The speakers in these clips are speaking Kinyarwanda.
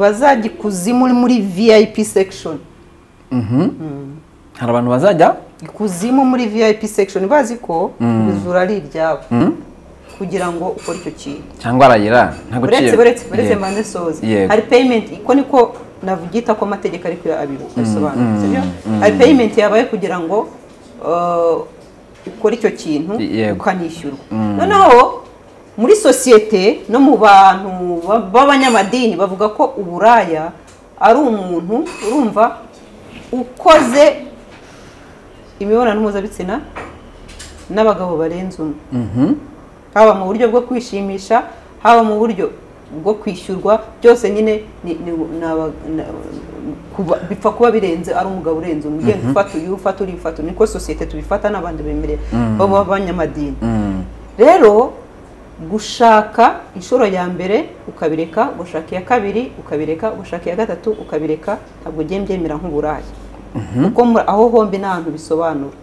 bazajya ikuzimu muri vip section hari abantu bazajya ikuzimu muri vip section bazi ko ijuru ari iryabo kugira ngo ukore icyo kintu cyangwa aragira nta uretse uretse uretse mbanze soza Yego. hari payment iko niko nabyita ko amategeko ariko abisobanura sibyo? hari payment yabaye kugira ngo uh, ukore icyo kintu Yego. ukanishyurwa noneho muri sosiyete no mu bantu ba- b'abanyamadini bavuga ko uburaya ari umuntu urumva ukoze imibonano mpuzabitsina n'abagabo barenze umwe haba mu buryo bwo kwishimisha haba mu buryo bwo kwishyurwa byose nyine ni- ni- ni aba- ni- kuba- bipfa kuba birenze ari umugabo urenze umwe ugenda ufata uyu ufata uriya ufata uyu. niko sosiyete tubifata n'abandi bemerera b'abanyamadini rero gushaka inshuro ya mbere ukabireka gushaka iya kabiri ukabireka gushaka iya gatatu ukabireka ntabwo ugiye mbyemera nk'uburaya kuko muri- aho hombi nta hantu bisobanura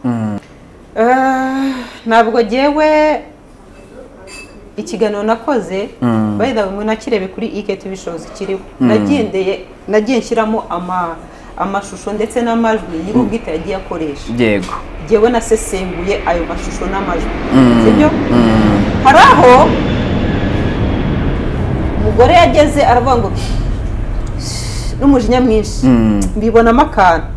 Eh, ntabwo ngewe ikiganiro nakoze bayida bimwe nakirebe kuri iketi bishobozi kiriho nagendeye nagiye nshyiramo ama- amashusho ndetse n'amajwi nyir'ubwite yagiye akoresha yego ngewe nasesenguye ayo mashusho n'amajwi sibyo hari aho umugore yageze aravuga ngo n'umujinya mwinshi mbibonamo akantu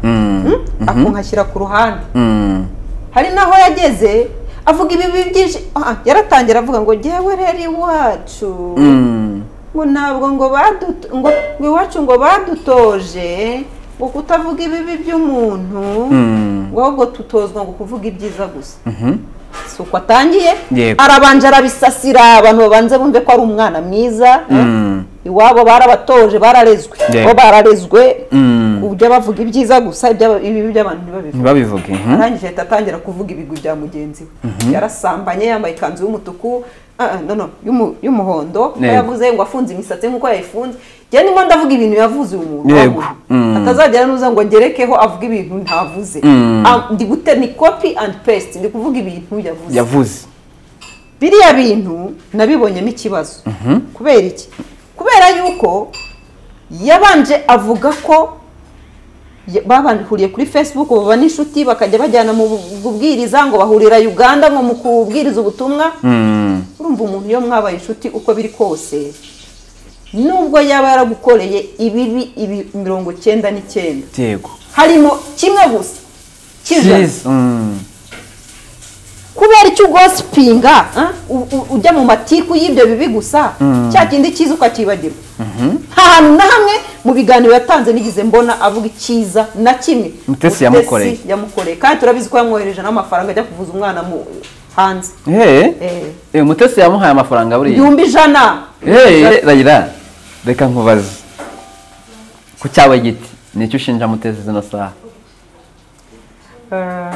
Mm? akunkashyira ku ruhande Mm. hari naho yageze avuga ibibi byinshi Ah, yaratangira avuga ngo ngewe rero iwacu Mm. ngo ntabwo ngo baduto ngo ngo iwacu ngo badutoje ngo kutavuga ibibi by'umuntu Mm. ngo ahubwo tutozwa ngo kuvuga ibyiza gusa Mhm. si uko atangiye Yego. arabanje arabisasira abantu babanze bumve ko ari umwana mwiza Mm. iwabo barabatoje bararezwe Yego. bo bararezwe Mm. ku byo bavuga ibyiza gusa iby'aba- ibibi by'abantu ntibabivuge ntibabivuge mhm. arangije ahita atangira kuvuga ibigwi bya mugenzi we yarasambanye yambaye ikanzu y'umutuku ah, ah, no, no, y'umu- y'umuhondo Yego. yavuze ngo afunze imisatsi nk'uko yayifunze njye ndimo ndavuga ibintu yavuze uyu muntu Yego. wamuzi. Mm. atazagera nuza ngo ngerekeho avuge ibintu ntavuze Mm. Ah, ndi gute ni copy and paste ndi kuvuga ibintu yavuze yavuze biriya bintu nabibonyemo ikibazo kubera iki kubera yuko yabanje avuga ko ya- babahuriye kuri facebook baba n'inshuti bakajya bajyana mu bu- bubwiriza ngo bahurira uganda ngo mu kubwiriza ubutumwa Mm. urumva umuntu iyo mwabaye inshuti uko biri kose nubwo yaba yaragukoreye ibibi ibi mirongo icyenda n'icyenda yego harimo kimwe gusa cy'ijana Cyiza. Mm. kubera icyo ugosipinga u- u- ujya mu matiku y'ibyo bibi gusa cya kindi cyiza ukacyibagirwa nta hantu na hamwe mu biganiro yatanze nigeze mbona avuga icyiza na kimwe Mutesi yamukoreye. yamukoreye kandi turabizi ko yamwohereje n'amafaranga ajya kuvuza umwana mu hanze Hey. Eh. Eh, Mutesi yamuhaye amafaranga buriya ibihumbi ijana Hey, Raila reka nkubaze ku cyawe giti ni icyo ushinja Mutesi zino saha Eh,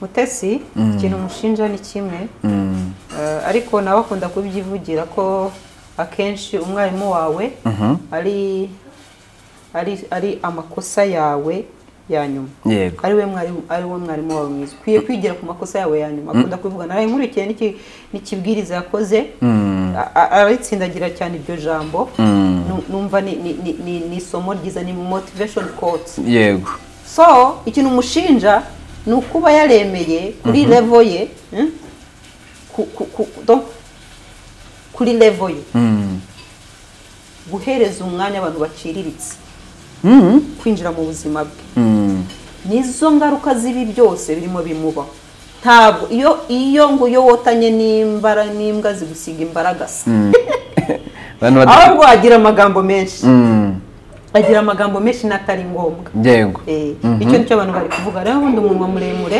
mutesi ikintu umushinja ni kimwe Mm. Eh, ariko nawe akunda kubyivugira ko akenshi umwarimu wawe ari ari ari amakosa yawe ya nyuma yego ari we mwarimu ari we mwarimu wawe mwiza ukwiye kwigira ku makosa yawe ya nyuma akunda kubivuga naraye nkurikiye n'iki- n'ikibwiriza yakoze a- a- aritsindagira cyane iryo jambo Nu- numva ni ni- ni- ni- ni isomo ryiza ni motivation quotes yego so ikintu umushinja ni ukuba yaremeye kuri levo ye mm, ku- ku- ku- donc, kuri levo ye Mm. guhereza umwanya abantu baciriritse Mm. kwinjira mu buzima bwe Mm. nizo ngaruka z'ibi byose birimo bimubaho ntabwo iyo iyo nguyo wotanye n'imbara n'imbwa zigusiga imbaraga se Abantu bad- ahubwo agira amagambo menshi Mm. agira amagambo menshi n'atari ngombwa yego Eh, icyo nicyo abantu bari kuvuga rero ubundi umunwa muremure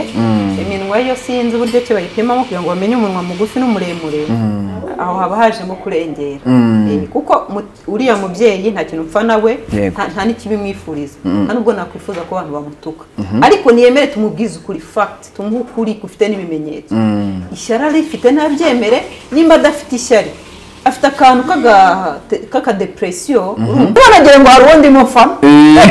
iminwa yo sinzi uburyo ki bayipimamo kugira ngo bamenye umunwa mugufi n'umuremure aho haba hajemo kurengera Eh, kuko mu- uriya mubyeyi nta kintu mpfa nawe Yego. nta nta n'ikibimwifuriza nta nubwo nakwifuza ko abantu bamutuka ariko niyemere tumubwize ukuri fact tumuhe ukuri gufite n'ibimenyetso ishyari arifite ntabyemere nimba adafite ishyari afite akantu k'aga- k'akadepresiyo urumva nagire ngo hari uwundi mufamo Eh.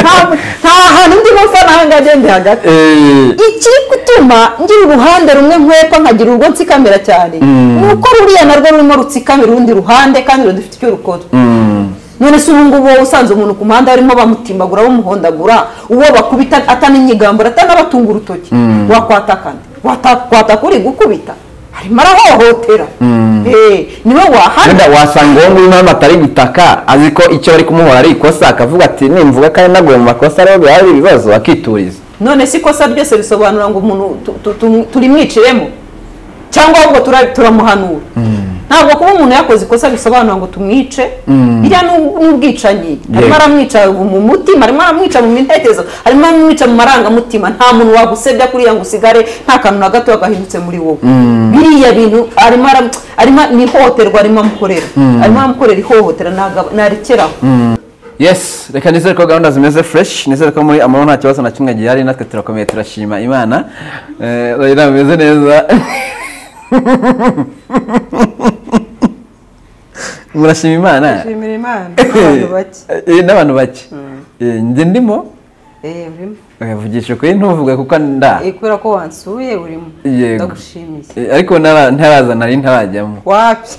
nta nta ahantu ndimo mfa n'ahangagende hagati Eh, ikiri gutuma ngira uruhande rumwe nkwepa nkagira urwo nsikamira cyane Mm. ni uko ruriya narwo rurimo rutsikamira urundi ruhande kandi rudafite icyo rukora mm, none se ubu ngubu wowe usanze umuntu ku muhanda barimo bamutimbagura bamuhondagura uwo bakubita ataninyigambura atanabatunga urutoki Mm. wakwatakana Wata- kwataka uri gukubita harimo arahohotera Mm. Eh, niwe wahana wenda wasanga uwo nguwo impamvu atari gutaka azi ko icyo bari kumuhora ari ikosa akavuga ati nimvuga kandi naguye mu makosa rero bihari ibibazo akituriza none se ikosa ryose risobanura ngo umuntu tu- tu- tu- turimwiciremo cyangwa ahubwo tura- turamuhanura ntabwo kuba umuntu yakoze ikosa bisobanura ngo tumwice Mm. iriya ni ub- ni ubwicanyi Yego. harimo aramwica mu mutima harimo aramwica mu mintekerezo harimo aramwica mu marangamutima nta muntu wagusebya kuriya ngo usigare nta kantu na gato gahindutse muri wowe biriya bintu arimo aram- arimo ni ihohoterwa arimo amukorera arimo aramukorera ihohotera ntaga- ntarekeraho yes reka nizere ko gahunda zimeze fresh nizere ko muri amahoro nta kibazo na kimwe gihari natwe turakomeye turashima imana Eh, urabona bimeze neza murashima imana shimira imana Eh, n'abantu bake Eh, njye ndimo vugisha ukuri ntuvuge kuko nda kubera ko wansuye urimo Yego. ndagushimiye Eh, ariko ntara- ntaraza nari ntarajyamo wapi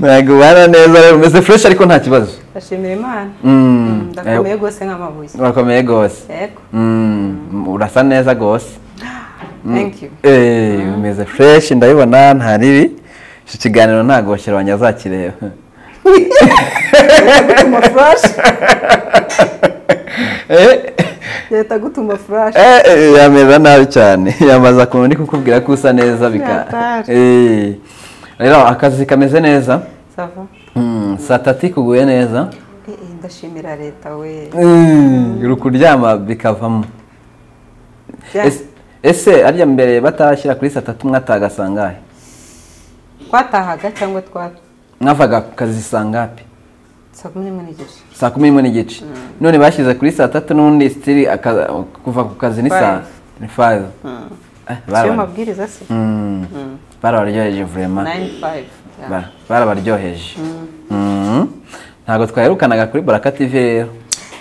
ntabwo ubana neza rero umeze fresh ariko nta kibazo ndashimira imana Mm. ndakomeye rwose nk'amabuye urakomeye rwose yego Mm, urasa neza rwose thank you Eh, umeze fresh ndabibona nta ribi iki kiganiro ntabwo washyira azakireba gutuma flash Eh, leta gutuma flash eh, eh, yameza nabi cyane yamaza kumenya ndi kukubwira ko usa neza bika Yatari. Eh, rero akazi kameze neza sava Mm, saa tatu ikuguye neza Eh, eh, ndashimira leta we Mm, uri kuryama bikavamo Ya, Ese- ese arya mbere batashyira kuri saa tatu mwataga sangahe twatahaga cyangwa twa mwavaga ku kazi sangapi saa kumi n'imwe n'igice saa kumi n'imwe n'igice none bashyize kuri saa tatu n'ubundi sitiri aka- kuva ku kazi ni saa ni five Eh, siyo baraba- mabwiriza se Mm. barabaryoheje vurema 9-5 ya. barabaryoheje Mm. ntabwo twaherukanaga kuri baraka tv rero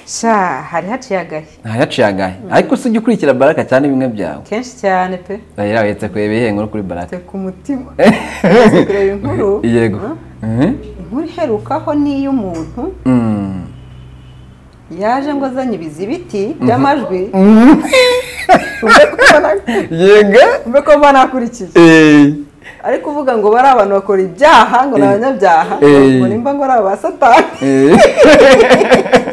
sha hari haciye agahe ntayaciye agahe ariko usijya ukurikira baraka cyane bimwe byawe kenshi cyane pe rero uretse kureba ibihe nkuru kuri baraka te ku mutima Uretse kureba inkuru yego Mhm. inkuru iherukaho ni iy'umuntu Mm. yaje ngo azanye ibizibiti by'amajwi mbe ko mba nakurikiye Eh, ari kuvuga ngo bari abantu bakora ibyaha ngo ni abanyabyaha Eh. ngo nimba ngo ari aba satani eh,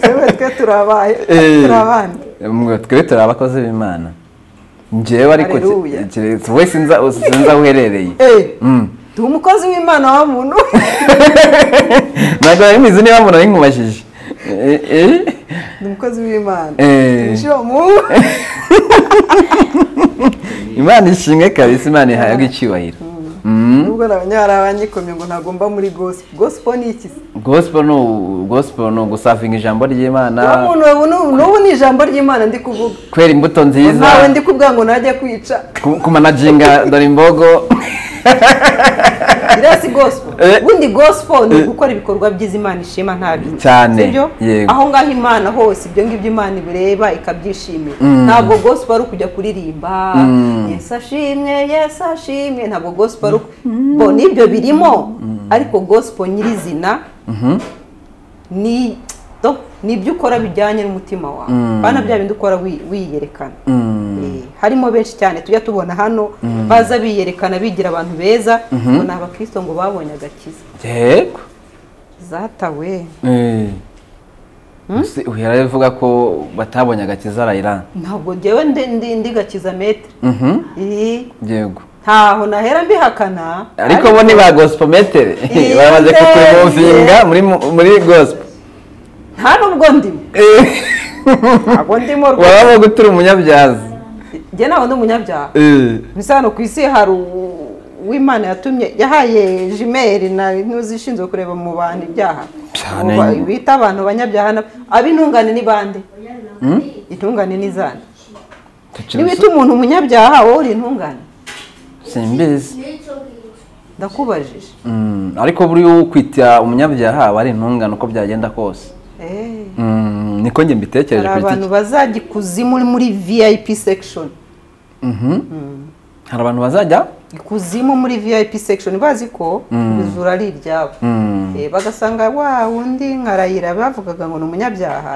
yewe twe turabaye eh. turi abana Mwe twe turi abakozi b'imana njyewe ariko ki- Haleluya. keretse wowe sinza sinza aho uherereye Eh, Mm. turi umukozi w'imana wa muntu ntabwo nari mbizi niba mbona binkubajije Eh, eh, ni umukozi w'imana Eh. tumushyira mu imana ishimwe kabisa imana ihabwa icyubahiro Mm. nubwo nabonye hari abanyikomye ngo ntagomba muri gospel gospel ni iki se gospel ni u- gospel ni ugusavinga ijambo uwo ry'imana muntu ubu ni- n'ubu ni ijambo ry'imana ndi kuvuga kwera imbuto Ngo nziza ntawe ndi kubwira ngo najye kwica ku- kumanaginga dore imbogo iriya si gospel Eh. ubundi gospel ni gukora ibikorwa byiza imana ishima nta bintu Cyane, sibyo yego. aho ngaho imana hose ibyo ngibyo imana ibireba ikabyishimira ntabwo gospel ari ukujya kuririmba yesu ashimwe yesu ashimwe ntabwo gospel ari uku bo nibyo birimo ariko gospel nyirizina ni do- ni ibyo ukora bijyanye n'umutima wawe bana bya bindi ukora wi- wiyerekana Eh, harimo benshi cyane tujya tubona hano baza biyerekana bigira abantu beza ngo ni abakristo ngo babonye agakiza yego zatawe Eh. Ese uhera uvuga ko batabonye agakiza rayirani ntabwo njyewe ndi- ndi- ndi gakiza metere Eh, yego ntaho nahera mbihakana ariko bo ni ba gospel metere Iyo baramaze ndebye. kukuremovinga muri mu- muri gospel nta n'ubwo ndimo ntabwo ndimo rwose waba gutura umunyabyazi njye ntabwo ndi umunyabyaha Eh. bisa hano ku isi hari u- uwimana yatumye yahaye jimeri na n'uzishinzwe kureba mu bantu ibyaha Cyane. Mu ba- bita abantu banyabyaha na- ab'intungane ni bande intungane ni zande niba Tukiri- ita umuntu umunyabyaha wowe uri intungane simbizi ndakubajije Mm, ariko buriya uwo kwita umunyabyaha aba ari intungane uko byagenda kose Eh, Mm, niko njye mbitekereje hari ku giti abantu bazajya ikuzimu muri vip section cye. Mhm. hari abantu bazajya ikuzimu muri vip section bazi ko ibizura ari iryabo Mm. Eh, bagasanga wa undi nkarayira bavugaga ngo ni umunyabyaha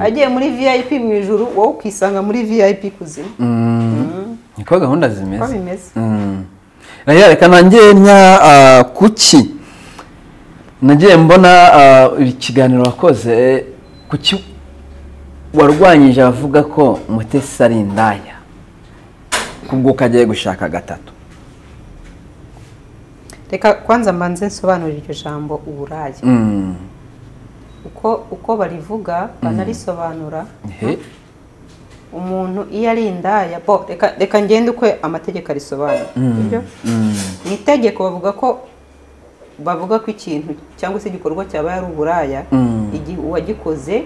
agiye muri vip mu ijuru wowe ukisanga muri vip kuzimu Mm. niko gahunda uko zimeze bimeze Mm. Rero reka nanjye nya ah, kuki nagiye mbona ah, ikiganiro wakoze kuki warwanyije abavuga ko mutesi ari indaya kubwo ukagiye gushaka gatatu reka kwanza mbanze nsobanurire iryo jambo uburaya Mm. uko uko barivuga banarisobanura Ehe. umuntu iyo ari indaya bo reka reka ngende ukwe amategeko arisobanura sibyo? mu itegeko bavuga ko bavuga ko ikintu cyangwa se igikorwa cyabaye ari uburaya Mm. igihe uwagikoze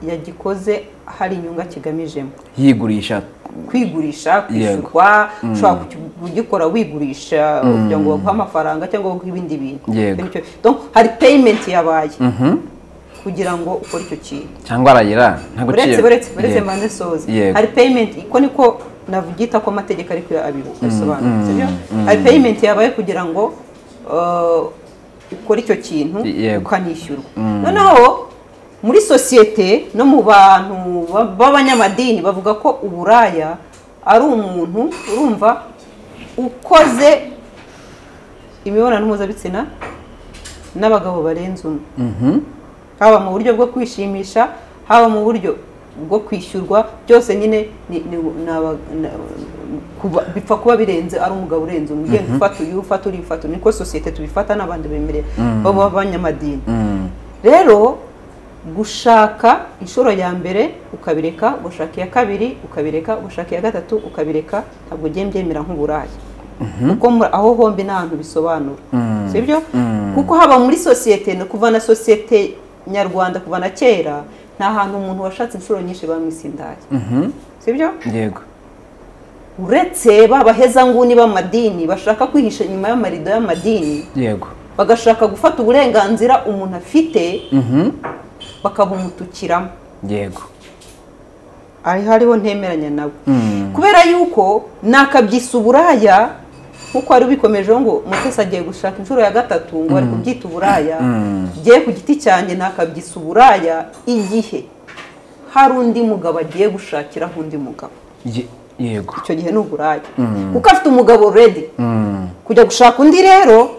yagikoze hari inyungu akigamijemo yigurisha kwigurisha kwishyurwa ushobora kuki- kugikora wigurisha kugira ngo baguhe amafaranga cyangwa baguhe ibindi bintu Yego. Nicyo. Donc, hari payment yabaye Mhm. kugira ngo ukore icyo kintu cyangwa arayira nta uretse guciro uretse uretse Yego. mbanze soze Yego. hari payment iko niko navuga ko amategeko ariko abisobanura sibyo hari payment yabaye kugira ngo uh, ukore icyo kintu Yego. ukanishyurwa noneho muri sosiyete no mu bantu ba- b'abanyamadini bavuga ko uburaya ari umuntu urumva ukoze imibonano mpuzabitsina n'abagabo barenze umwe Mhm. haba mu buryo bwo kwishimisha haba mu buryo bwo kwishyurwa byose nyine ni- ni- ni aba- ni- kuba- bipfa kuba birenze ari umugabo urenze umwe ugenda ufata uyu ufata uriya ufata uyu. niko sosiyete tubifata n'abandi bemerera baba abanyamadini Mm. rero gushaka inshuro ya mbere ukabireka ugashaka iya kabiri ukabireka ugashaka iya gatatu ukabireka ntabwo ugiye mbyemera nk'uburaya kuko muri- aho hombi nta hantu bisobanura sibyo kuko haba muri sosiyete no kuva na sosiyete nyarwanda kuva na kera nta hantu umuntu washatse inshuro nyinshi bamwise indaya Mhm. sibyo yego uretse ba bahezanguni b'amadini bashaka kwihisha inyuma y'amarido y'amadini yego bagashaka gufata uburenganzira umuntu afite Mhm. bakabumutukiramo yego ari hariho ntemeranya nabo Mm. kubera yuko nakabyisa uburaya nkuko wari ubikomejeho ngo mutesi agiye gushaka inshuro ya gatatu ngo ari kubyita uburaya Mm. ngiye ku giti cyanjye nakabyisa uburaya igihe hari undi mugabo agiye gushakiraho undi mugabo Ye- yego icyo gihe ni uburaya kuko afite umugabo redi Mm. kujya gushaka undi rero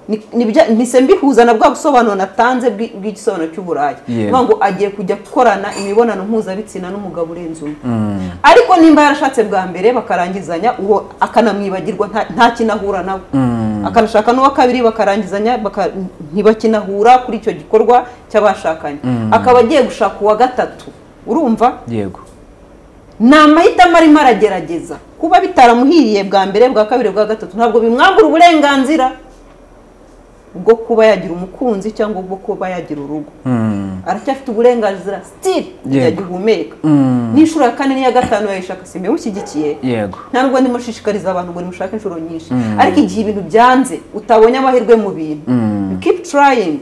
ni- ni bya- mpise mbihuza na bwa busobanuro natanze bwi- bw'igisobanuro cy'uburaya Yego. Ni ukuvuga ngo agiye kujya gukorana imibonano mpuzabitsina n'umugabo urenze umwe ariko nimba yarashatse bwa mbere bakarangizanya uwo akanamwibagirwa nta- nta kintu ahura nawe akanashaka n'uwa kabiri bakarangizanya baka- ntibakinahura kuri icyo gikorwa cy'abashakanye akaba agiye gushaka uwa gatatu urumva yego ni amahitamo arimo aragerageza kuba bitaramuhiriye bwa mbere bwa kabiri bwa gatatu ntabwo bimwambura uburenganzira bwo kuba yagira umukunzi cyangwa bwo kuba yagira urugo Mm. aracyafite uburenganzira sitiri Yego. yagihumeka Mm. n'inshuro ya kane n'iya gatanu yayishaka si mushyigikiye yego nta nubwo ndimo nshishikariza abantu ngo nimushake inshuro nyinshi ariko igihe ibintu byanze utabonye amahirwe mu bintu You keep trying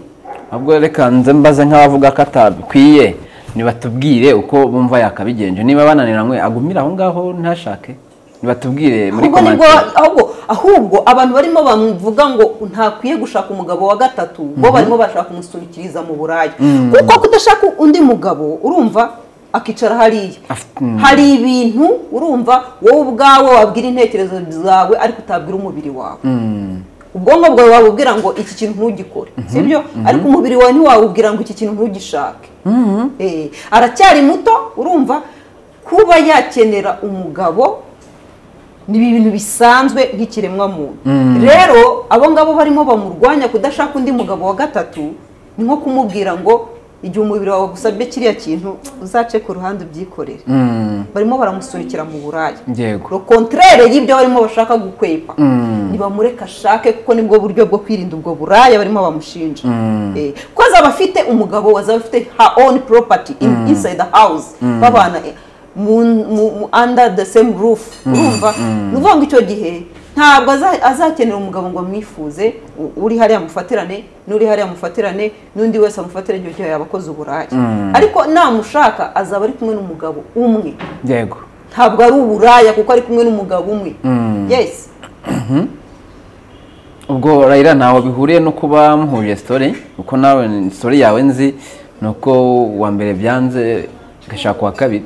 ahubwo reka nze mbaze nk'abavuga ko atabikwiye nibatubwire uko bumva yakabigenje niba bananiranywe agumire aho ngaho ntashake nibatubwire muri ahubwo nibwo komantire ahubwo ahubwo abantu barimo bamuvuga ngo ntakwiye gushaka umugabo wa gatatu bo barimo bashaka kumusurikiriza mu buraya kuko kudashaka undi mugabo urumva akicara hariya Afite- mm. hari ibintu urumva wowe ubwawe wabwira intekerezo zawe ariko utabwira umubiri wawe ubwonko bwawe wabubwira ngo iki kintu ntugikore sibyo ariko umubiri wawe ntiwawubwira ngo iki kintu ntugishake Eh, aracyari muto urumva kuba yakenera umugabo ni ibintu bisanzwe nk'ikiremwamuntu rero abo ngabo barimo bamurwanya kudashaka undi mugabo wa gatatu ni nko kumubwira ngo igihe umubiri wawe gusabye kiriya kintu uzace ku ruhande ubyikorere Mm. barimo baramusurikira mu buraya yego ro kontrere y'ibyo barimo bashaka gukwepa Mm. ntibamureka ashake kuko nibwo buryo bwo kwirinda ubwo buraya barimo bamushinja Mm. Eh, kuko azaba afite umugabo azaba afite her own property in, inside the house babana eh, mu, mu, mu, under the same roof urumva ni ukuvuga ngo icyo gihe ntabwo aza- azakenera umugabo ngo amwifuze u- uri hariya amufatirane n'uri hariya amufatirane n'undi wese amufatira igihe cyose yaba akoze uburaya ariko namushaka azaba ari kumwe n'umugabo umwe yego ntabwo ari uburaya kuko ari kumwe n'umugabo umwe Mm. yesi ubwo rayira ntaho bihuriye no kuba muhuje sitori kuko nawe ni- sitori yawe nzi ni uko uwa mbere byanze ugashaka uwa kabiri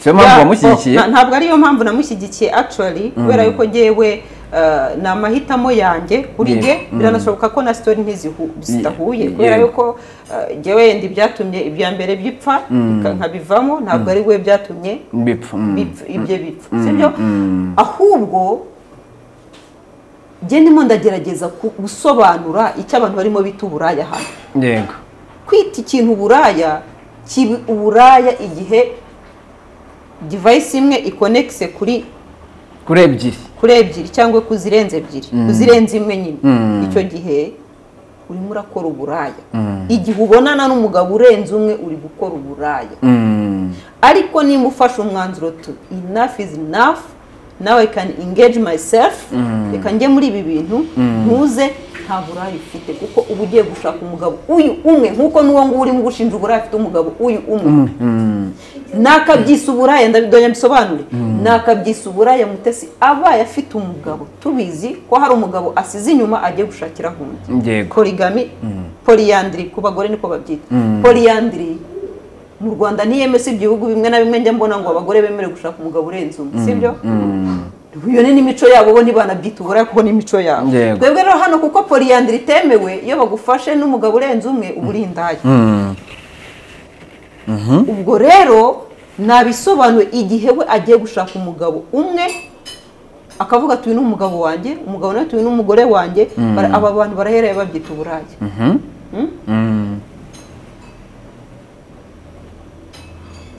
si yo mpamvu Yeah, wamushyigikiye oh, na- ntabwo ariyo mpamvu namushyigikiye actually kubera yuko ngewe eh, ni amahitamo yanjye kuri Yeah, nge mm. biranashoboka ko na sitori ntizihu- zidahuye Yeah, kubera yeah. yuko eh, ngewe yenda ibyatumye ibya mbere bipfa nka- nkabivamo ntabwo ari we byatumye bipfa mm. bipfa- ibyo bipfa sibyo ahubwo nge ndimo ndagerageza ku- gusobanura icyo abantu barimo bita uburaya hano yego kwita ikintu uburaya kiba uburaya igihe divayisi imwe ikonekise kuri kuri ebyiri kuri ebyiri cyangwa ku zirenze ebyiri ku zirenze imwe nyine Mm. icyo gihe urimo urakora uburaya igihe ubonana n'umugabo urenze umwe uri gukora uburaya Mm. ariko niba ufashe umwanzuro tu enough is enough now I can engage myself reka njye muri ibi bintu ntuze nta buraya ufite kuko uba ugiye gushaka umugabo uyu umwe nk'uko n'uwo nguwo urimo gushinja uburaya afite umugabo uyu umwe Mm. nakabyisa uburaya ndabidonye mbisobanure nakabyisa uburaya mutesi abaye afite umugabo tubizi ko hari umugabo asize inyuma agiye gushakira undi yego porigami poliyandiri ku bagore niko babyita poliyandiri mu rwanda ntiyemese ibihugu bimwe na bimwe njya mbona ngo abagore bemerewe gushaka umugabo urenze umwe sibyo iyo ni n'imico yabo bo ntibanabyita uburaya kuko n'imico yabo Yego. twebwe rero hano kuko poliyandiri itemewe iyo bagufashe n'umugabo urenze umwe uba uri indaya Mm. ubwo rero nabisobanuye igihe we agiye gushaka umugabo umwe akavuga tuyu n'umugabo wanjye umugabo nawe tuyu n'umugore wanjye bara- aba bantu barahereye babyita uburaya Mhm. Mm.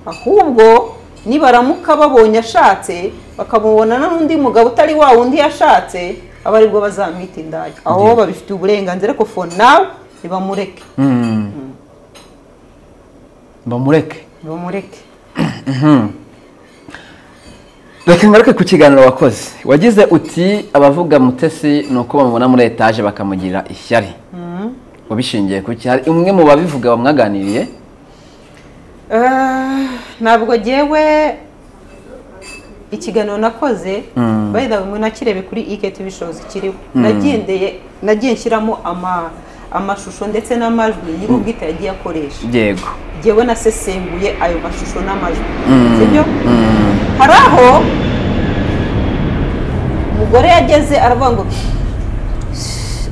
ahubwo nibaramuka babonye ashatse bakamubonana n'undi mugabo utari wa wundi yashatse aba aribwo bazamwita indaya aho babifitiye uburenganzira ariko for now ntibamureke Mm. bamureke ntibamureke reka ngaruke ku kiganiro wakoze wagize uti abavuga mutesi ni uko bamubona muri etaje bakamugirira ishyari ubishingiye ku ki hari umwe mu babivuga bamwaganiriye Eh, ntabwo ngewe ikiganiro nakoze bayida mwe nakirebe kuri iketi bishobozi kiriho nagendeye nagiye nshyiramo ama- amashusho ndetse n'amajwi nyir'ubwite yagiye akoresha yego ngewe nasesenguye ayo mashusho n'amajwi sibyo hari aho umugore yageze aravuga ngo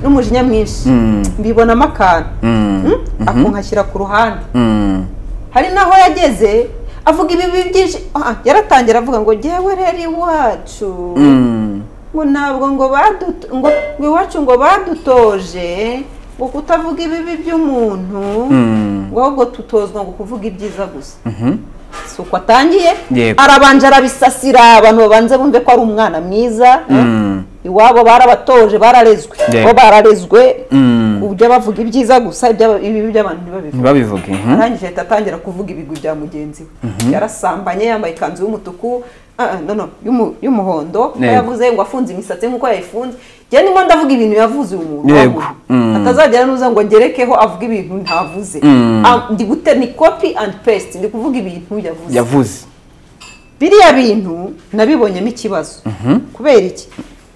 n'umujinya mwinshi Mm. mbibonamo akantu akunkashyira ku ruhande Mm. hari n'aho yageze avuga ibibi byinshi Ah, yaratangira avuga ngo ngewe rero iwacu Mm. ngo ntabwo ngo baduto ngo ngo iwacu ngo badutoje ngo kutavuga ibibi by'umuntu Mm. ngo ahubwo tutozwa ngo kuvuga ibyiza gusa Mhm. si uko atangiye Yego. arabanje arabisasira abantu babanze bumve ko ari umwana mwiza Mm. iwabo barabatoje bararezwe Yego. bo bararezwe Mm. ku buryo bavuga ibyiza gusa iby'aba- ibibi by'abantu ntibabivuge ntibabivuge mhm. arangije ahita atangira kuvuga ibigwi bya mugenzi we yarasambanye yambaye ikanzu y'umutuku ah, ah, no, no, y'umu- y'umuhondo Yego. yavuze ngo afunze imisatsi nk'uko yayifunze njye ndimo ndavuga ibintu yavuze uyu muntu Yego. wa Mm. muntu. atazagera n'uza ngo ngerekeho avuge ibintu ntavuze Mm. Ah, ndi gute ni copy and paste ndi kuvuga ibintu yavuze yavuze biriya bintu nabibonyemo ikibazo kubera iki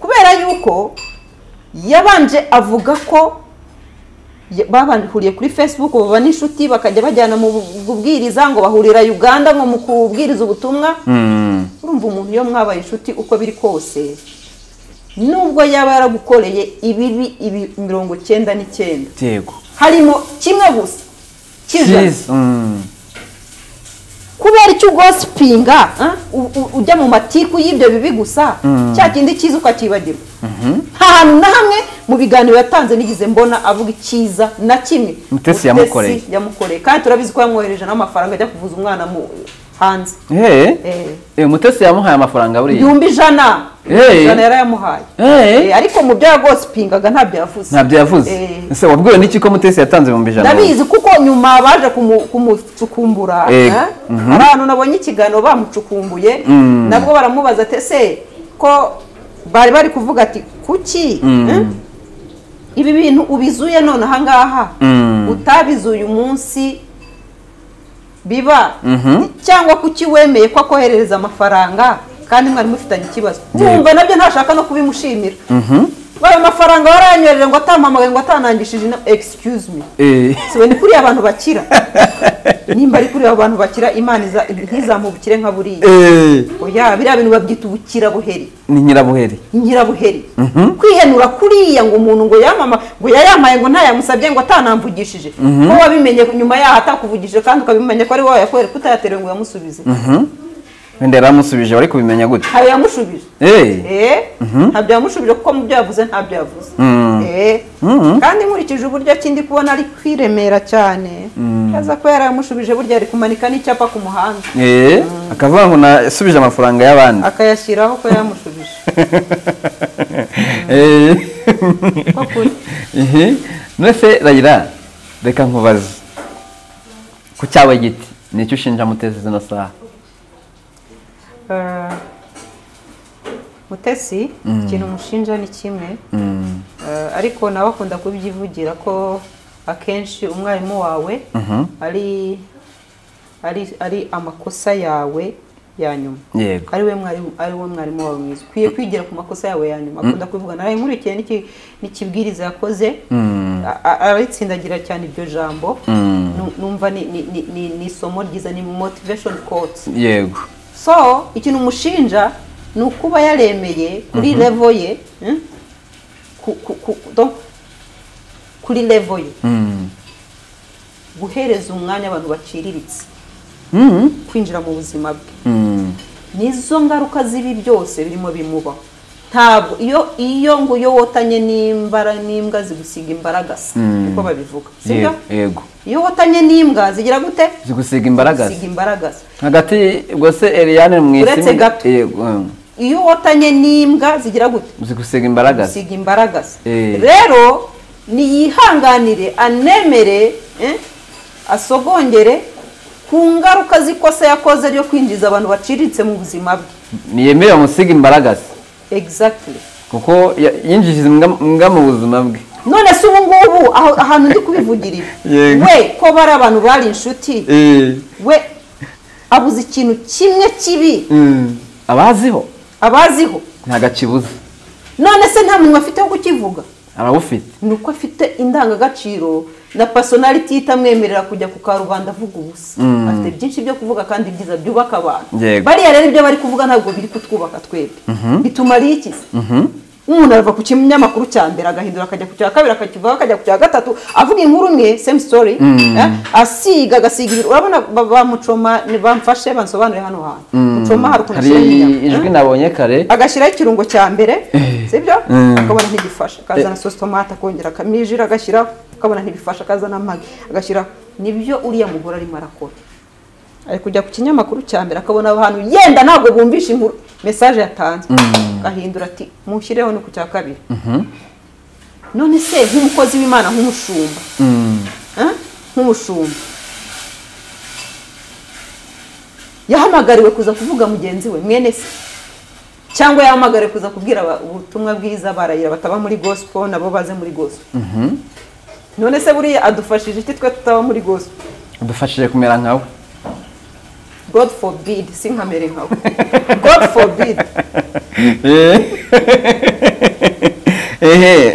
kubera yuko yabanje avuga ko ya- babahuriye kuri facebook baba n'inshuti bakajya bajyana mu bu- bubwiriza ngo bahurira uganda ngo mu kubwiriza ubutumwa Mm. urumva umuntu iyo mwabaye inshuti uko biri kose nubwo yaba yaragukoreye ibibi ibi mirongo cyenda n'icyenda yego harimo kimwe gusa cy'ijana Cyiza. Mm. kubera icyo ugosipinga u- u- ujya mu matiku y'ibyo bibi gusa cya kindi cyiza ukacyibagirwa nta hantu na hamwe mu biganiro yatanze nigeze mbona avuga icyiza na kimwe Mutesi yamukoreye. yamukoreye kandi turabizi ko yamwohereje n'amafaranga ajya kuvuza umwana mu hanze Hey. Eh. Eh, mutesi yamuhaye amafaranga buriya ibihumbi ijana Eh. ijana yarayamuhaye Eh. Eh, ariko mu byo yagosipingaga ntabyo yavuze ntabyo yavuze Eh. ese wabwiwe n'iki ko mutesi yatanze ibihumbi ijana ndabizi kuko nyuma baje kumu- kumucukumbura Eh, eh? hari ahantu nabonye ikiganiro bamucukumbuye nabwo baramubaza ati ese ko bari bari kuvuga ati kuki Mm. eh? ibi bintu ubizuye none ahangaha Mm. utabizuye umunsi biba Mhm. cyangwa kuki wemeye ko akoherereza amafaranga kandi mwari mufitanye ikibazo mwumva nabyo ntashaka no kubimushimira Mhm. ayo mafaranga waranyoreje ngo atampamagaye ngo atanangishije inama excuse me Eh. siwe ni kuriya abantu bakira nimba ari kuriya abantu bakira imana iza- ntizamubukire nka buriya Eh. oya biriya bintu babyita ubukirabuheri ni nyirabuheri nyirabuheri kwihenura kuriya ngo umuntu ngo yamama ngo yayamaye ngo ntayamusabye ngo atanamvugishije ko wabimenye nyuma yaho atakuvugishije kandi ukabimenya ko ari wowe yakorera kutayaterewe ngo uyamusubije Mhm. wenda yaramusubije wari kubimenya gute ntabyo yamushubije Eh. Eh, ntabyo yamushubije kuko mu byo yavuze ntabyo yavuze Mm. Eh, kandi nkurikije uburyo kindi kubona ari kwiremera cyane aza ko yarayamushubije burya ari kumanika n'icyapa ku muhanda Eh. akavuga ngo nasubije amafaranga y'abandi akayashyiraho ko yamushubije Eh. Ko kuri. Ehe. none se rayira reka nkubaze ku cyawe giti nicyo ushinja mutezi zino saha Eh, mutesi ikintu mushinja ni kimwe Mm. Eh, ariko nawe akunda kubyivugira ko akenshi umwarimu wawe Mhm. ari ari ari amakosa yawe ya nyuma yego ari we mwarimu ari we mwarimu wawe mwiza ukwiye kwigira ku makosa yawe ya nyuma akunda kubivuga nawe nkurikiye n'iki- n'ikibwiriza yakoze Mm. a- a- aritsindagira cyane iryo jambo Mm. Nu- numva ni- ni- ni ni- ni isomo ryiza ni motivation quotes yego so ikintu umushinja ni ukuba yaremeye kuri levo ye hmm? ku- ku- ku- donc, kuri levo ye Mm. guhereza umwanya abantu baciriritse Mm. kwinjira mu buzima bwe Mm. nizo ngaruka z'ibi byose birimo bimubaho ntabwo iyo iyo ngo iyo wotanye n'imbara n'imbwa zigusiga imbaragasa Mm. niko babivuga sibyo Yego, yego iyo wotanye n'imbwa zigira gute zigusiga imbaraga zigusiga imbaragasa hagati ubwo se Eliane mu isi Uretse gato. iyo wotanye n'imbwa zigira gute zigusiga imbaraga gusiga imbaragasa Eh. rero niyihanganire anemere eh, asogongere ku ngaruka z'ikosa yakoze ryo kwinjiza abantu baciriritse mu buzima bwe ntiyemere bamusiga imbaraga exactly kuko ya- yinjije imbwa- imbwa mu buzima bwe none se ubu ngubu aho- ahantu ndi kubivugira ibi Yego. we ko bari abantu bari inshuti we abuze ikintu kimwe kibi Mm. abaziho abaziho ntabwo akibuze none se nta muntu afite wo kukivuga arawufite ni uko afite indangagaciro na personality itamwemerera kujya ku karubanda avuga ubusa Mm. afite byinshi byo kuvuga kandi byiza byubaka abantu Yego. bariya rero ibyo bari kuvuga ntabwo biri kutwubaka twebwe bitumariye iki Mhm. umuntu arava ku kinyamakuru cya mbere agahindura akajya ku cya kabiri akakivaho akajya ku cya gatatu avuga inkuru imwe same story eh, asiga agasiga ibiro urabona ba- bamucoma ni- bamfashe bansobanure hano hantu mucoma hari ukuntu hari ashyiraho inyama, eh ijwi nabonye kare agashyiraho ikirungo cya mbere sibyo Mm. akabona ntigifasha akazana sositomate akongera akamijira agashyiraho akabona ntibifasha akazana amagi agashyiraho nibyo uriya mugore arimo arakora ari kujya ku kinyamakuru cya mbere akabona abantu yenda ntabwo bumvisha inkuru mesaje yatanze agahindura ati mushyireho no ku cya kabiri none se nk'umukozi w'imana nk'umushumba Mm. eh, nk'umushumba yahamagariwe kuza kuvuga mugenzi we mwene se cyangwa yahamagariwe kuza kubwira aba- ubutumwa bwiza barayira bataba muri gospel nabo baze muri gospel Mhm. none se buriya adufashije iki twe tutaba muri gospel udufashije kumera nkawe god forbid sinkamere nkawe god forbid ehe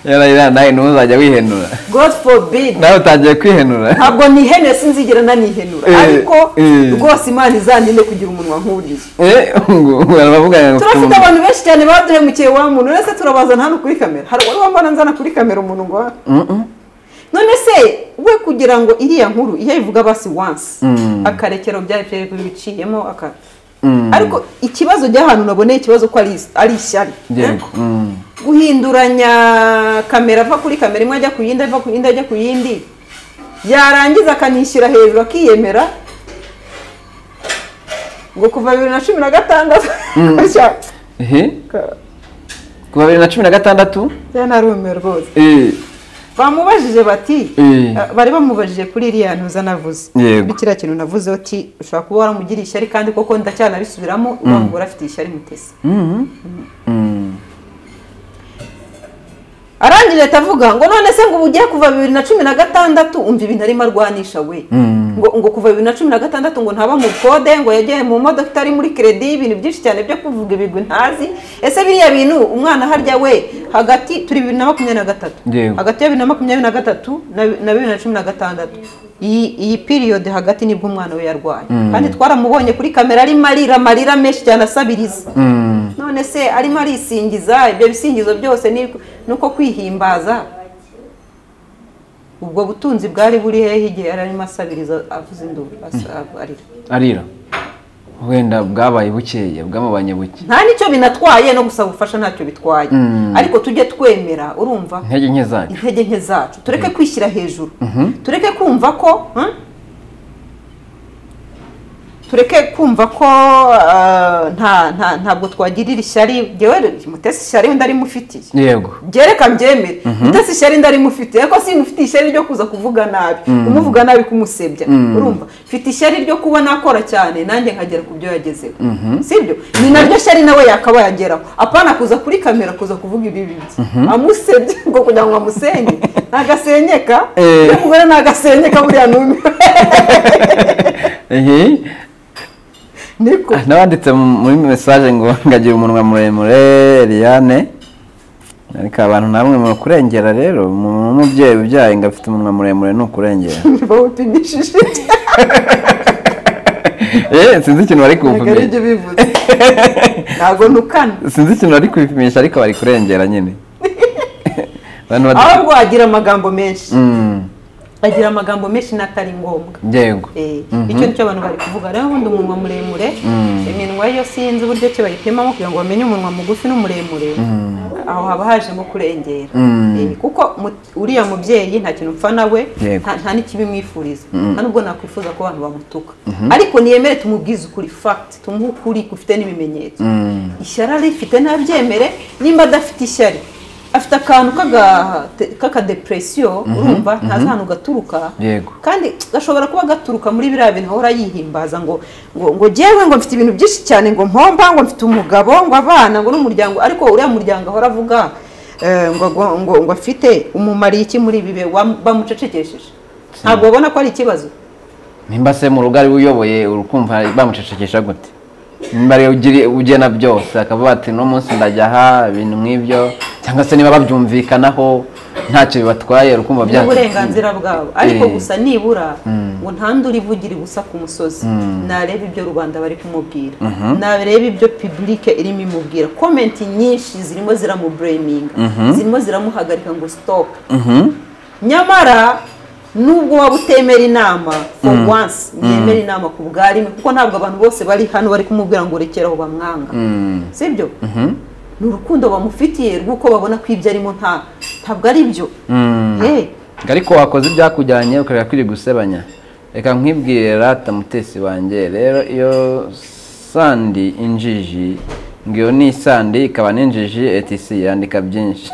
yarayira nawe ntuzajya wihenura god forbid nawe utangiye kwihenura ntabwo nihenura sinzigera nanihenura Eh, ariko eh. rwose imana izandinde kugira umunwa nk'uriya Eh, ngo baravuga ngo turafite umuntu- abantu benshi cyane baduhemukiye wa muntu uretse turabazana hano kuri kamera hari uwari wambona nzana kuri kamera umuntu ngo wa- Mm-mm. none se we kugira ngo iriya nkuru iyo ayivuga basi once Mm. akarekero byari byari biciyemo aka Mm. ariko ikibazo cy'ahantu naboneye ikibazo ko ari ari ishyari Yego. Eh? Mm. guhinduranya kamera ava kuri kamera imwe ajya ku yindi ava ku yindi ajya ku yindi yarangiza akanishyira hejuru akiyemera ngo kuva bibiri na cumi na gatandatu gutya. Ehe. Kuva bibiri na cumi na gatandatu bya narumiwe rwose eh, bamubajije bati Eh. eh, bari bamubajije kuri iriya ntuza navuze Yego. kuri kiriya kintu navuze uti ushobora kuba waramugiriye ishyari kandi koko ndacyanabisubiramo wanga urafite ishyari mutesi Mhm. Mm. arangije ahita avuga ngo none se ngo ubu ugiye kuva bibiri na cumi na gatandatu umva ibintu arimo arwanisha we Mm. ngo ngo kuva bibiri na cumi na gatandatu ngo ntaba mu kode ngo yagiye mu modoka itari muri keredi ibintu byinshi cyane byo kuvuga ibigwi ntazi ese biriya bintu umwana harya we hagati turi bibiri na makumyabiri na gatatu Yego. hagati ya bibiri na makumyabiri na gatatu na na bibiri na cumi na gatandatu iyi iyi piriyode hagati nibwo umwana we yarwaye kandi twaramubonye kuri kamera arimo arira amarira menshi cyane asabiriza Mm. none se arimo arisingiza ibyo bisingizo byose ni ni uko kwihimbaza ubwo butunzi bwari buri hehe igihe yari arimo asabiriza avuza induru asa- arira arira wenda bwabaye bukeye bwamubanye buke nta nicyo binatwaye no gusaba ubufasha ntacyo bitwaye Mm. ariko tujye twemera urumva intege nke zanyu intege nke zacu tureke kwishyira hejuru tureke kumva ko hmm? tureke kumva ko ah, nta nta- ntabwo twagirira ishyari ngewe mutesi ishyari wenda arimufitiye yego byereka mbyemere mutesi ishyari ndari mufite ariko si mufite ishyari ryo kuza kuvuga nabi kumuvuga nabi kumusebya urumva mfite ishyari ryo kuba nakora cyane nanjye nkagera ku byo yagezeho sibyo ni naryo shyari nawe yakaba yageraho apana kuza kuri kamera kuza kuvuga ibibi bye amusebye ngo kugira ngo amusenye ntagasenyeka Eh. n'umugore ntagasenyeka buriya numiwe Ehe. niko Ah, nabanditse mu- muri mesaje ngo ngagira umunwa muremure Eliane ariko abantu namwe mukurengera rero umuntu w'umubyeyi ubyaye ngo afite umunwa muremure ni ukurengera bawupimishije Eh, sinzi ikintu bari ntabwo ari ibyo kubipimisha bivuze ntabwo nukana sinzi ikintu bari kubipimisha ariko bari kurengera nyine abantu bad- ahubwo agira amagambo menshi Mm, agira amagambo menshi n'atari ngombwa yego Eh, icyo nicyo abantu bari kuvuga rero ubundi umunwa muremure iminwa yo sinzi uburyo ki bayipimamo kugira ngo bamenye umunwa mugufi n'umuremure aho haba hajemo kurengera Mm. Eh, kuko mu- uriya mubyeyi nta kintu mpfa nawe Yego. nta nta n'ikibimwifuriza nta nubwo nakwifuza ko abantu bamutuka ariko niyemere tumubwize ukuri fact tumuhe ukuri gufite n'ibimenyetso Mm. ishyari arifite ntabyemere nimba adafite ishyari afite akantu k'aga- k'akadepresiyo urumva ntazi ahantu gaturuka Yego. kandi gashobora kuba gaturuka muri biriya bintu ahora yihimbaza ngo ngo ngo jyewe ngo mfite ibintu byinshi cyane ngo mpomba ngo mfite umugabo ngo abana ngo n'umuryango ariko uriya muryango ahora avuga eh, ngo ngo ngo ngo afite umumariye iki muri ibi bihe wam- bamucecekesheje ntabwo babona ko ari ikibazo nimba se mu rugo ari we uyoboye urukumva bamucecekesha gute nimba ariwe ugiri- ugena byose akavuga ati uno munsi ndajya aha ibintu nk'ibyo cyangwa se niba babyumvikanaho ntacyo bibatwaye urukumva bya n'uburenganzira bwabo ariko Eh. gusa nibura ngo ntandure ivugira ubusa ku musozi narebe ibyo rubanda bari kumubwira narebe ibyo pibulike irimo imubwira komenti nyinshi zirimo ziramubureminga zirimo ziramuhagarika ngo sitopu nyamara nubwo waba utemera inama for once yemera inama ku bwa rimwe kuko ntabwo abantu bose bari hano bari kumubwira ngo rekeraho bamwanga sibyo ni urukundo bamufitiye rw'uko babona ko ibyo arimo nta ntabwo ari byo Ye. Ngo ariko wakoze ibyakujyanye ukareba kwiri gusebanya reka nkwibwire rata mutesi wanjye rero iyo sandi injiji ngo iyo ni sandi ikaba n'injiji etisi yandika byinshi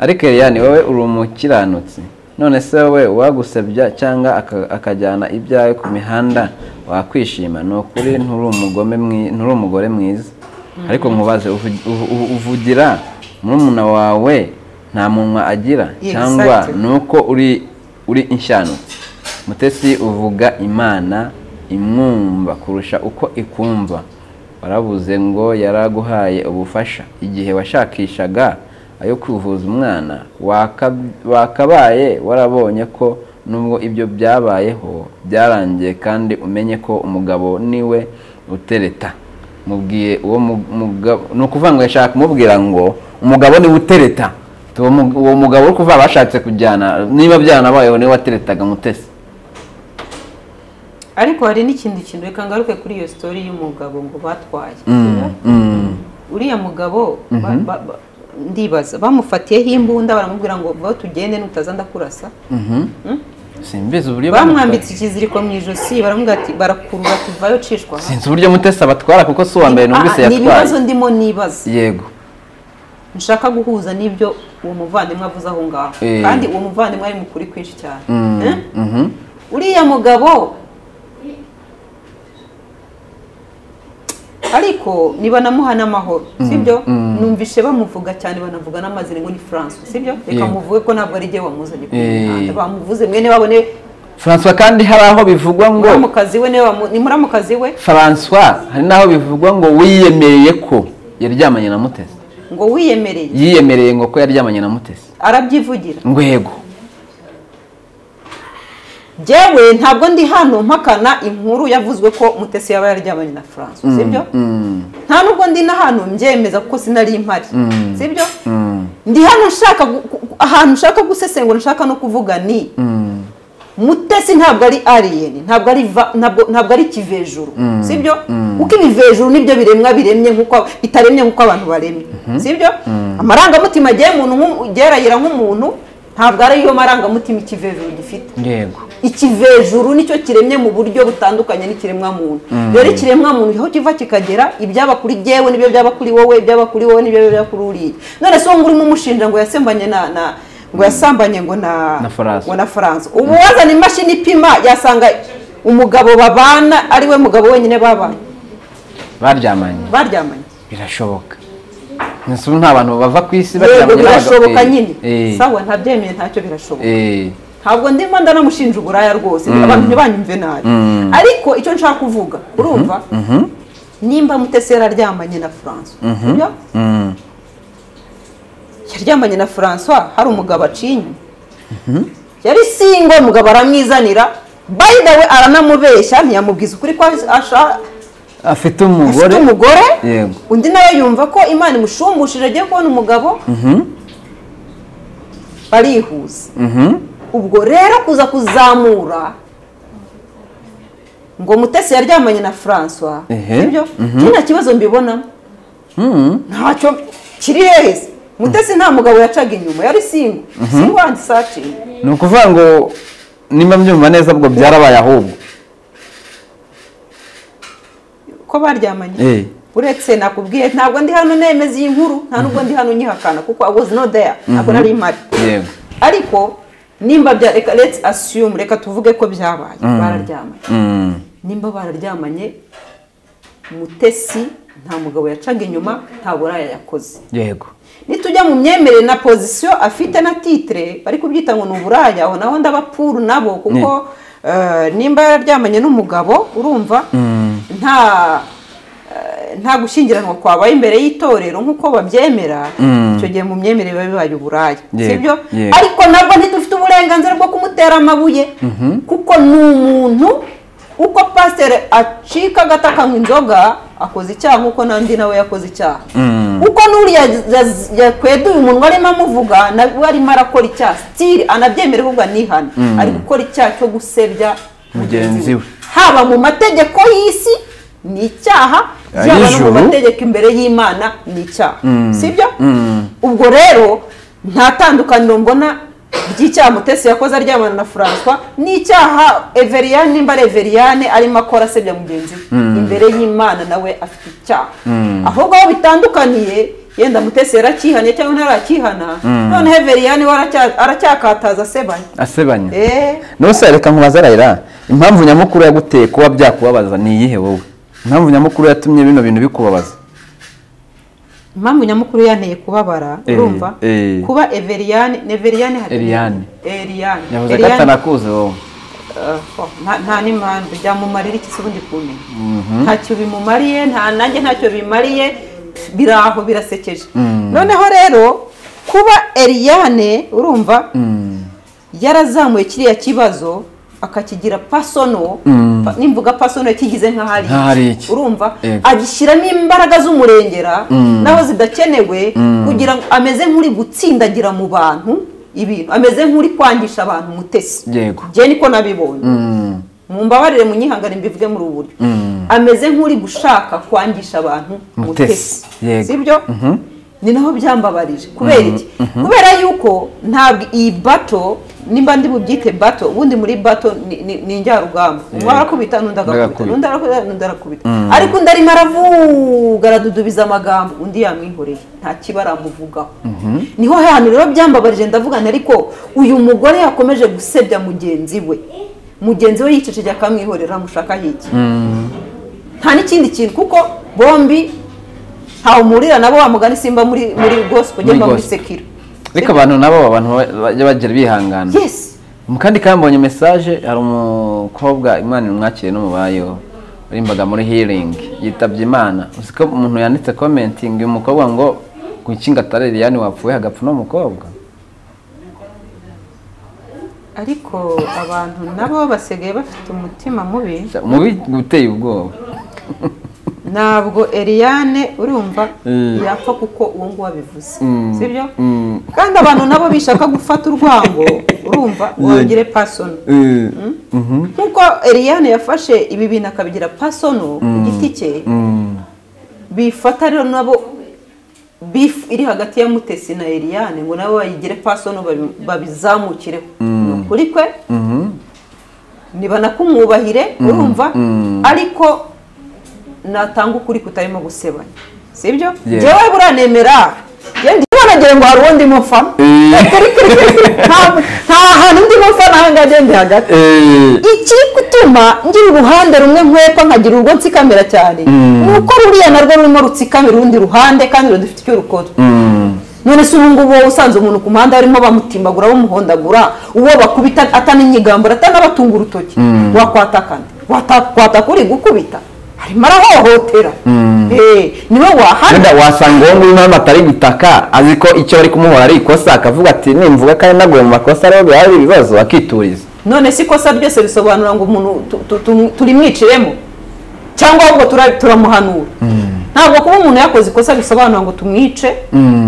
ariko Eliane wowe uri umukiranutsi none se wowe uwagusebya cyangwa aka- akajyana ibyawe ku mihanda wakwishima ni ukuri nturi umugome mwi- nturi umugore mwiza ariko nkubaze uvu- uvu- uvu- uvugira murumuna wawe nta munwa agira Exactly. cyangwa ni uko uri uri inshanutsi mutesi uvuga imana imwumva kurusha uko ikumva warabuze ngo yaraguhaye ubufasha igihe washakishaga ayo kwivuza umwana waka- wakabaye warabonye ko nubwo ibyo byabayeho byarangiye kandi umenye ko umugabo niwe utereta mubwiye uwo mu- mugabo ni ukuvuga ngo yashaka kumubwira ngo umugabo niwe utereta uwo mu- uwo mugabo uri kuvuga bashatse kujyana niba byanabayeho niwe wateretaga mutesi ariko hari n'ikindi kintu reka ngaruke kuri iyo sitori y'umugabo ngo batwaye uriya mugabo ba- ba- ba- ndibaza bamufatiyeho imbunda baramubwira ngo vaho tugende nutaza ndakurasa simbizi uburyo bamwambitse ikiziriko mu ijosi baramubwira ati barakurura tuvayo cishwa aha." sinzi uburyo mutesi abatwara kuko si uwa mbere numvise Aha, ni ibibazo yatwaye ndimo nibaza yego nshaka guhuza n'ibyo uwo muvandimwe avuze aho ngaho Eh. kandi uwo muvandimwe ari mu kuri kwinshi cyane Mm, Eh? mhm. uriya mugabo ariko niba namuha n'amahoro sibyo mm. numvishe bamuvuga cyane banavuga n'amazina ngo ni france sibyo reka Yego. muvuge ko ntabwo ari jye wamuzanye ku Eh. mihanda bamuvuze mwene babone francois kandi hari aho bivugwa ngo muramukazi we niwe wamu- ni muramukazi we francois hari n'aho bivugwa ngo wiyemereye ko yaryamanye na mutesi ngo wiyemereye yiyemereye ngo ko yaryamanye na mutesi arabyivugira ngo yego jyewe ntabwo ndi hano mpakana inkuru yavuzwe ko mutesi yaba yaryamanye na france sibyo Mm, nta nubwo ndi na hano mbyemeza kuko sinari impari Mm. sibyo mm, ndi hano nshaka gu- gu- ahantu nshaka gusesengura nshaka no kuvuga ni mm, mutesi ntabwo ari aliyeni ntabwo ari va- ntabwo ntabwo ari kivejuru sibyo kuko ibivejuru nibyo biremwa biremye nkuko bitaremye nkuko abantu baremye sibyo amarangamutima agiye umuntu nk'umu- gerayira nk'umuntu ntabwo ari yo marangamutima ikivejuru gifite yego ikivejuru nicyo kiremye mu buryo butandukanye n'ikiremwa muntu rero ikiremwa muntu aho kiva kikagera ibyaba kuri jyewe nibyo byaba kuri wowe ibyaba kuri wowe nibyo byaba kuri uriya none se uwo ngurimo umushinja ngo yasembanye na na ngo yasambanye ngo na Na Faransa. ngo na faransa ubu wazana imashini ipima yasanga umugabo babana ariwe mugabo wenyine babanye baryamanye baryamanye birashoboka Ese ubu nta bantu bava ku isi yego baryamanye n'abagabo- birashoboka Eh, nyine eh, sawa ntabyemeye ntacyo birashoboka eh, ntabwo ndimo ndanamushinja uburaya rwose abantu ntibanyumve nabi ariko icyo nshaka kuvuga urumva nimba mutesi yararyamanye na francois sibyo? mm, yaryamanye na francois hari umugabo acinye yari singo umugabo aramwizanira by the way aranamubeshya ntiyamubwiza ukuri ko ashaka afite afite umugore umugore Yego. undi nawe yumva ko imana imushumbushe agiye kubona umugabo barihuza Mhm, ubwo rero kuza kuzamura ngo mutesi yaryamanye na francois Ehe. sibyo nta kibazo mbibonamo mhm. ntacyo kiri heza mutesi nta mugabo yacaga inyuma yari singo singo wandi sacinga ni ukuvuga ngo nimba mbyumva neza ubwo byarabaye ahubwo ko Eh. baryamanye uretse nakubwiye ntabwo ndi hano nemeza iyi nkuru nta nubwo ndi hano nyihakana kuko i was not there ntabwo nari mpari yego ariko nimba bya reka let's assume reka tuvuge ko byabaye bararyamanye Mm, nimba bararyamanye mutesi nta mugabo yacaga inyuma nta buraya yakoze yego nitujya mu myemerere na pozisiyo afite na titire bari kubyita ngo ni uburaya aho naho ndabapuru nabo kuko eh, nimba yararyamanye n'umugabo urumva nta eh, nta gushyingiranwa kwabaye imbere y'itorero nk'uko babyemera icyo gihe mu myemerere biba bibaye uburaya Yego, sibyo yego. ariko nabwo ntidufite uburenganzira bwo kumutera amabuye kuko ni umuntu uko pasiteri acika agata akanywa inzoga akoze icyaha nk'uko n'andi nawe yakoze icyaha Mm. uko n'uriya yaz- yakweduye umunwa arimo amuvuga nawe arimo arakora icyaha sitiri anabyemera ahubwo anihana ari gukora icyaha cyo gusebya Mugenzi we. haba mu mategeko y'isi ni icyaha byaba no mu Ay'ijuru. mategeko imbere y'imana ni icyaha sibyo Mm. ubwo rero nta tandukaniro mbona ry'icyaha mutesi yakoze aryamana na francois n'icyaha everiyane nimba ari everiyane arimo akora asebya mugenzi we imbere y'imana nawe afite icyaha ahubwo aho bitandukaniye yenda mutesi yarakihanye cyangwa ntarakihana noneho everiyane we aracya- aracyakataza asebanya asebanya Eh, nose reka nkubaze arayira impamvu nyamukuru yaguteye kuba byakubabaza ni iyihe wowe impamvu nyamukuru yatumye bino bintu bikubabaza impamvu nyamukuru yanteye kubabara Eh, urumva eh. kuba everiyane neveriyane hati- Eriyane. Eriyane. yavuze ko Eriyane- atanakuzi wowe Eh, oh, nta- nta n'impamvu byamumarira iki se ubundi kumenya ntacyo bimumariye nta nanjye ntacyo bimariye biri aho birasekeje noneho rero kuba eriyane urumva yarazamuye kiriya kibazo akakigira pasono pa- nimvuga pasono yakigize nk'ahari Nk'aho ari iki. urumva Yego. agishyiramo imbaraga z'umurengera naho zidakenewe kugira ngo ameze nk'uri gutsindagira mu bantu ibintu ameze nk'uri kwangisha abantu umutesi Yego. njye niko nabibonye Mm, mumbabarire munyihangane mbivuge muri ubu buryo ameze nk'uri gushaka kwangisha abantu Mutesi, mutesi yego. sibyo ni naho byambabarije kubera iki kubera yuko ntabwo iyi bato nimba ndi bubyite bato ubundi muri bato ni- ni ni njyarugamba umwe arakubita n'undi agakubita Agakubita. n'undi arakubita n'undi arakubita ariko undi arimo aravuga aradudubiza amagambo undi yamwihoreye nta kiba aramuvugaho niho hantu rero byambabarije ndavuga nti ariko uyu mugore yakomeje gusebya mugenzi we mugenzi we yicecekeye akamwihorera amushaka iki nta n'ikindi kintu kuko bombi ntawe umurira nabo wamugani simba muri muri gospel Muri njyamba muri gospel. sekiro ariko abantu nabo abantu bajya bagira bihangana yes mu kandi kambonye mesaje hari umukobwa imana imwakire n'umubayeho warimbaga muri healing yitabye imana uzi ko umuntu yanditse commenting uyu mukobwa ngo gukinga atari liliane wapfuye hagapfa uno mukobwa ariko abantu nabo basigaye bafite umutima mubi umubi uteye ubwoba ntabwo Eliane urumva Mm. yapfa kuko uwo nguwo abivuze Mm. sibyo Mm. kandi abantu nabo bishaka gufata urwango urumva wongere pasono Mhm. nkuko Eliane yafashe ibi bintu akabigira pasono ku giti cye Mm. bifata rero nabo bifu iri hagati ya mutesi na Eliane ngo nabo bayigire pasono babi- babizamukireho ni ukuri kwe Mhm. ntibanakumuhubahire urumva mm. ariko natanga ukuri kutarimo gusebanya sibyo Yeah. njyewe buranemera njyewe nagire ngo hari uwo ndimo mfa Eh. Kuri- kuri- kuri- nta nta hantu ndimo mfa naho ngaho ngende hagati Eh. ikiri gutuma ngira uruhande rumwe nkwepa nkagira urwo nsikamira cyane Mm. ni uko ruriya narwo rurimo rutsikamira urundi ruhande kandi rudafite icyo rukora Mm. none se ubu ngubu wowe usanze umuntu ku muhanda barimo bamutimbagura bamuhondagura uwo bakubita ataninyigambura atanabatunga urutoki Mm. wakwatakana Wata- kwataka uri gukubita arimo arahohotera Mm. Eh, niwe wahana wenda wasanga uwo nguwo impamvu atari gutaka azi ko icyo bari kumuhora ari ikosa akavuga ati nimvuga kandi naguye mu makosa rero biba ari ibibazo akituriza none si ikosa ryose risobanura ngo umuntu tu- tu- tu- turimwiciremo cyangwa ahubwo tura- turamuhanura ntabwo kuba umuntu yakoze ikosa bisobanura ngo tumwice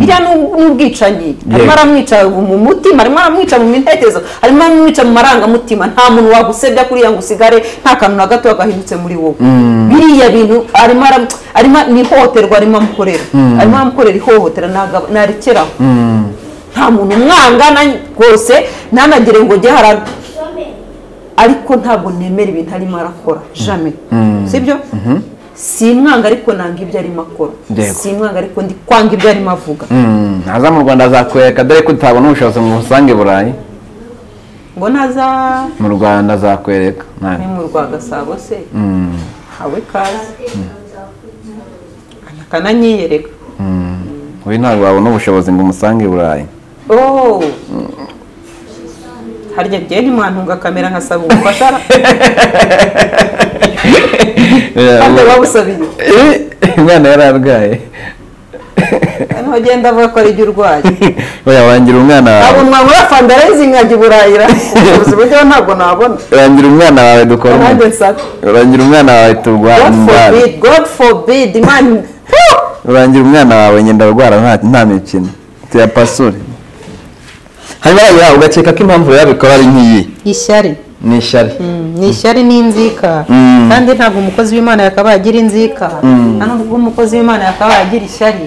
iriya ni ub- ni ubwicanyi harimo aramwica mu mutima harimo aramwica mu mintekerezo harimo aramwica mu marangamutima nta muntu wagusebya kuriya ngo usigare nta kantu na gato gahindutse muri wowe biriya bintu arimo aram- arimo ni ihohoterwa arimo amukorera arimo aramukorera ihohotera ntaga- ntarekeraho nta muntu umwangana rwose ntanagire ngo ujye hara ariko ntabwo nemera ibintu arimo arakora jame sibyo si imwanga ariko nanga ibyo arimo akora Yego. si imwanga ariko ndi kwanga ibyo arimo avuga Mm, naza mu rwanda azakwereka dore ko utabona ubushobozi mu busange burayi ngo naza mu rwanda azakwereka ni nawe mu rwa gasabo se Mm, hawe kazi akananyiyereka mm. uyu ntabwo wabona ubushobozi ngo umusange burayi oh harya njyewe ntimwantunga kamera nkasaba ubufasha kandi babusabiye Eh, umwana yari arwaye ntugenda avuga ko ari ibyo urwaye bayawangira umwana ntabwo wawe mwabura fandarayizi nkajya i burayira ubuvuzi buryo ntabwo nabona urangira umwana wawe dukora abandi umwe. nsaka urangira umwana wawe turwara god indwara forbid god forbid imana urangira umwana wawe ngenda arwara nta- nta mikino tuyapasure hanyuma yayiha ugakeka ko impamvu yabikora ari nk'iyi ishyari ni ishyari ni ishyari n'inzika Mm. kandi ntabwo umukozi w'imana yakabaye agira inzika nta nubwo umukozi w'imana yakabaye agira ishyari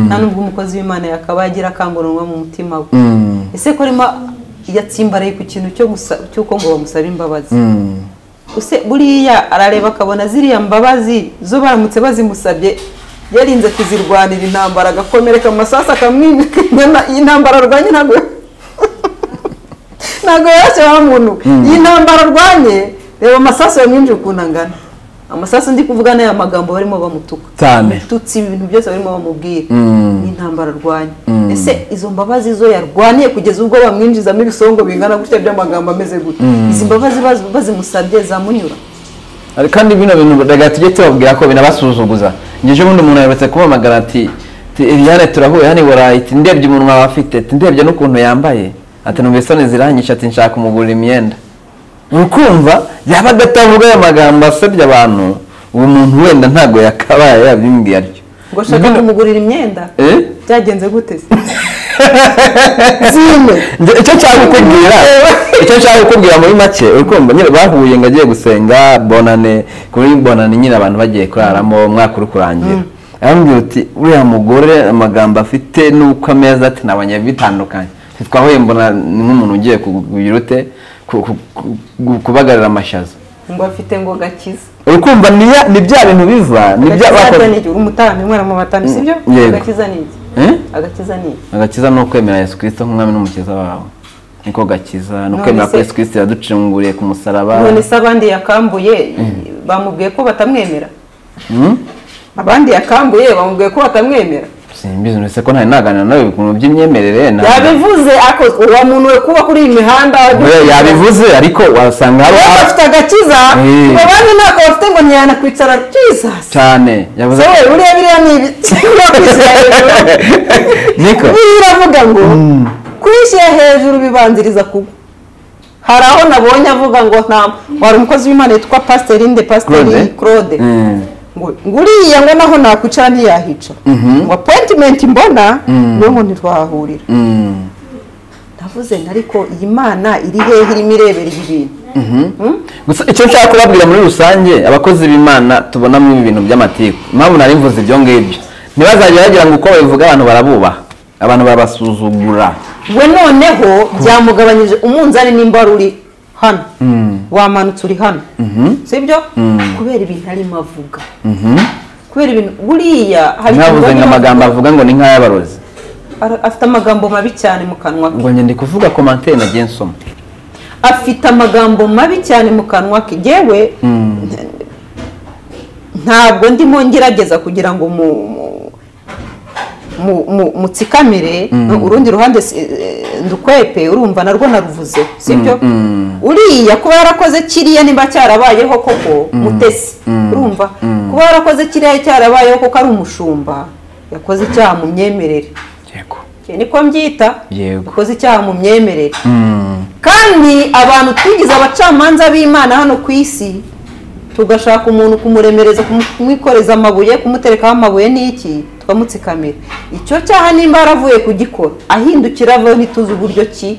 nta nubwo umukozi w'imana yakabaye agira akanguranwa mu mutima we Mm, ese ko arimo yatsimbaraye ku kintu cyo gusa- cy'uko ngo bamusabe imbabazi mm. use buriya arareba akabona ziriya mbabazi zo baramutse bazimusabye yarinze kuzirwanira intambara agakomereka amasasu akamwimika intambara arwanye ntabwo ntabwo yarashya wa muntu iyi ntambara arwanye reba amasasu yamwinjiye ukuntu angana amasasu ndi kuvuga ni aya magambo barimo bamutuka Cyane. tutsi ibintu byose barimo bamubwira Mm. ni intambara arwanya ese izo mbabazi zo yarwaniye kugeza ubwo bamwinjizamo ibisongo bingana gutya by'amagambo ameze gutya izi mbabazi baz- bazimusabye zamunyura Ariko kandi bino bintu reka tujye tubabwira ko binabasuzuguza ngeje ubundi umuntu aherutse kumpamagara ati "Ti, Eliane turahuye hano i burayi ati ndebye umunwa wawe afite ati ndebye n'ukuntu yambaye ati numva isoni ziranyisha ati nshaka kumugurira imyenda ukumva yaba adatavuga aya magambo asebya abantu uwo muntu wenda ntabwo yakabaye yabimbwiye atyo ngo ashaka Bino- kumugurira imyenda Eh? byagenze gute se zime Nge- icyo nshaka kukubwira icyo nshaka kukubwira muri make uri kumva nyine bahuye ngo agiye gusenga bonane kuri bonane nyine abantu bagiye kuraramo umwaka uri kurangira arambwira uti uriya mugore amagambo afite n'uko ameza ati nabonye bitandukanye twahuye mbona ni nk'umuntu ugiye kugira ute ku- ku- ku- kubagarira amashaza ngo afite ngo gakiza urukumva ni ya- ni bya bintu biva ni bya agakiza bakoze ni iki umutambyi umwana mu batambyi si byo Mm, yego. agakiza ni iki Eh? agakiza ni iki agakiza ni ukwemera yesu kirisito nk'umwami n'umukiza wawe niko gakiza ni None ukwemera ko se- yesu kirisito yaducunguriye ku musaraba none se abandi yakambuye bamubwiye ko batamwemera Hmm? abandi yakambuye bamubwiye ko batamwemera simbizi uretse ko ntari naganira nawe ku bintu by'imyemerere na- yabivuze ako- uwo muntu we kuba kuri iyi mihanda Oya, yabivuze ariko wasanga hari Wowe a- bafite agakiza Eh. ngo bane ntako bafite ngo ntiyanakwicara jesus cyane yavuze yewe buriya biriya ni ibyo kwishyira hejuru niko buriya iravuga ngo kwishyira hejuru bibanziriza kugwa hari aho nabonye avuga ngo nta wari umukozi w'imana yitwa pasiteri inde pasiteri claude Mm. ngo ngo uriya ngo naho nakwicara ntiyahica ngo apoyitimenti mbona niyo ngo ntitwahahurira Mm. navuze ngo ariko iyi mana iri hehe irimo irebera ibi bintu gusa icyo nshaka kubabwira muri rusange abakozi b'imana tubonamo ibi bintu by'amatiku impamvu nari mvuze ibyo ngibyo ntibazajya bagira ngo uko babivuga abantu barabubaha abantu babasuzugura we noneho byamugabanyije umunzani nimba wari uri hano wamanutse uri hano sibyo kubera ibintu arimo avuga kubera ibintu buriya hari ikintu ntavuze ngo arimo amagambo avuga. avuga ngo ni nk'ay'abarozi Ara- afite amagambo mabi cyane mu kanwa ke ngo ndi kuvuga komantere nagiye nsoma afite amagambo mabi cyane mu kanwa ke yewe ntabwo ndimo ngerageza kugira ngo mu mu- mu- mu- mutsikamire urundi ruhande si- eh, ndukwepe urumva narwo naruvuze sibyo uriya kuba yarakoze kiriya niba cyarabayeho koko mutesi urumva kuba yarakoze kiriya cyarabayeho koko ari umushumba yakoze icyaha mu myemerere yego Icyo niko mbyita Yego. yakoze icyaha mu myemerere Mm. kandi abantu twigize abacamanza b'imana hano ku isi tugashaka umuntu kumuremereza kumu- kumwikoreza amabuye kumuterekaho amabuye n'iki tukamutsikamira icyo cyaha nimba yaravuye kugikora ahindukira avaho ntituzi uburyo ki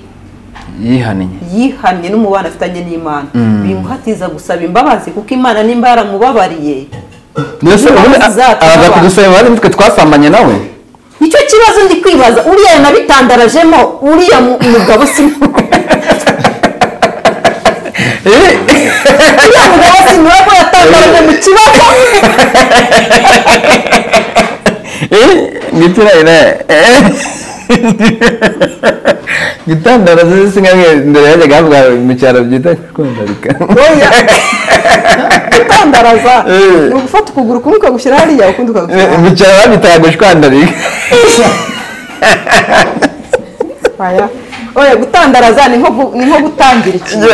yihaniye yihannye n'umubano afitanye n'imana bimuhatiza gusaba imbabazi kuko imana nimba yaramubabariye mbese ubundi Imbabazi zacu araza n'abantu. kugusaba imbabazi nitwe twasambanye nawe nicyo kibazo ndi kwibaza uriya nabitandarajemo uriya mu- mugabo si uriya mugabo si niwe ko yatangaraje mu kibazo ngitirayire gitandara zisigamwe mbere yajyaga havuga mu cyaro byita kwandarika oya gutandaraza Eh. ni ugufata ukuguru kumwe ukagushyira hariya ukundi ukagushyira mu cyaro babitaga gushwandarika hariya oya gutandaraza ni nko gu- ni nko gutangira ikintu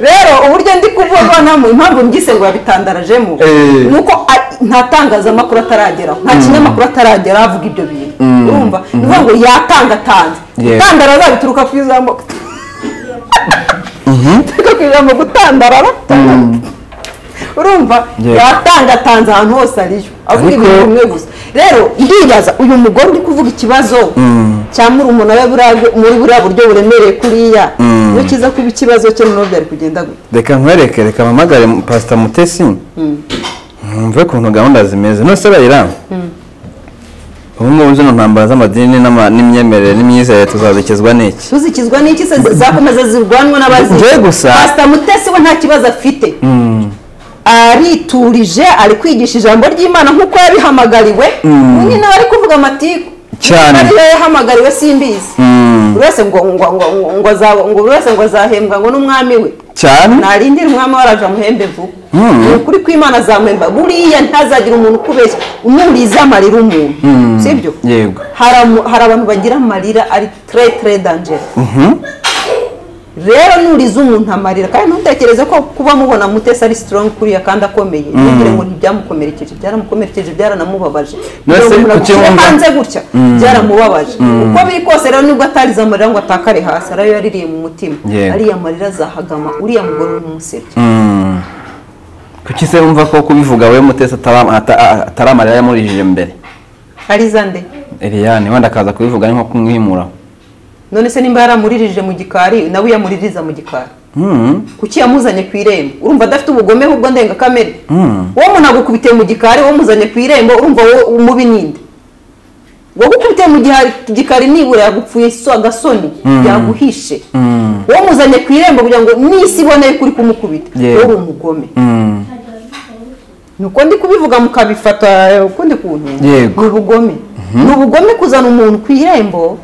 rero uburyo ndi kuvuga ntamu impamvu mbyise ngo yabitandarajemo Eh. ni uko a- nta tangazamakuru atarageraho nta kinyamakuru ataragera avuga ibyo bintu urumva ni ukuvuga ngo yatangatanze Yego. gutandaraza bituruka ku ijambo bituruka ku ijambo gutandarara urumva Yego. yatangatanze ahantu hose ariyo avuga Ariko- ibintu bimwe gusa rero ndibaza uyu mugore uri kuvuga ikibazo cya murumuna we buriya- muri buriya buryo buremereye kuriya iyo kiza kuba ikibazo cye noneho byari kugenda gutya reka nkwereke reka mpamagare pasita mutesi mwumve ukuntu gahunda zimeze nose bayira ubu ngubu zino ntambara z'amadini n'ama- n'imyemerere n'imyizerere tuzazikezwa n'iki tuzikizwa n'iki se zakomeza zirwanwa n'abazimu Njye gusa. pasita mutesi we nta kibazo afite ariturije ari kwigisha ijambo ry'imana nk'uko yabihamagariwe nyine nawe ari kuvuga amatiku Cyane. ariyo yahamagariwe simbizi buri wese ngo ngo ngo ngo ngo azabo- ngo buri wese ngo azahembwa ngo n'umwami we cyane narindira umwami we araje amuhembe vuba Mm. ni ukuri kw'imana azamuhemba buriya ntazagira umuntu ukubeshya umuriza amarira umuntu sibyo yego hari amu- hari abantu bagira amarira ari tre tre danger rero nuriza umuntu amarira kandi ntutekereze ko kuba mubona mutesi ari strong kuriya kandi akomeye ntugire ngo ntibyamukomerekeje byaramukomerekeje byaramubabaje Mbese Kugira ngo umuntu agushyire ukibumva- hanze gutya byaramubabaje uko biri kose rero nubwo atarize amarira ngo atakare hasi arayo yaririye mu mutima Yego. ariya marira azahagama uriya mugore n'umusebye Mm. kuki se wumva ko kubivuga we mutesi atara- ata- a- atari amarira yamurijije mbere ariza nde Eliane wenda akaza kubivuga ari nko kumwimura none se nimba yaramuririje mu gikari nawe uyamuririza mu gikari Mm. kuki yamuzanye ku irembo urumva adafite ubugome ahubwo ndengakamere Mm. wowe umuntu agukubitiye mu gikari wowe umuzanye ku irembo urumva wowe umubi ninde wowe uko uteye mu gihe gikari nibura yagupfuye so agasoni yaguhishe uwo muzanye ku irembo kugira ngo n'isi ibone yuko uri kumukubita Yeah. uri umugome nuko ndi kubivuga mukabifata ukundi kuntu Yego. ni ubugome ni ubugome kuzana umuntu ku irembo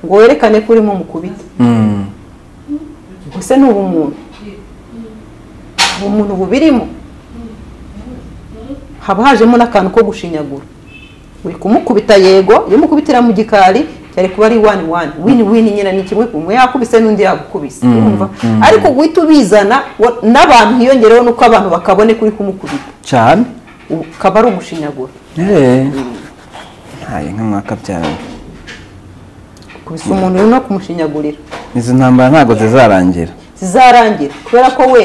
ngo werekane ko urimo mukubita Mm. gusa ni ubumuntu ubumuntu bubirimo haba hajemo n'akantu ko gushinyagura uri kumukubita yego iyo umukubitira mu gikari cyari kuba ari wani wani wini wini nyine ni kimwe kumwe yakubise n'undi yagukubise urumva ariko guhita ubizana wa- n'abantu hiyongereho nuko abantu bakabone kuri kumukubita cyane ukaba ari umushinyagura Eh. ntaye nk'umwakabyara kubisa umuntu uri no kumushinyagurira izo ntambara ntabwo zizarangira zizarangira kubera ko we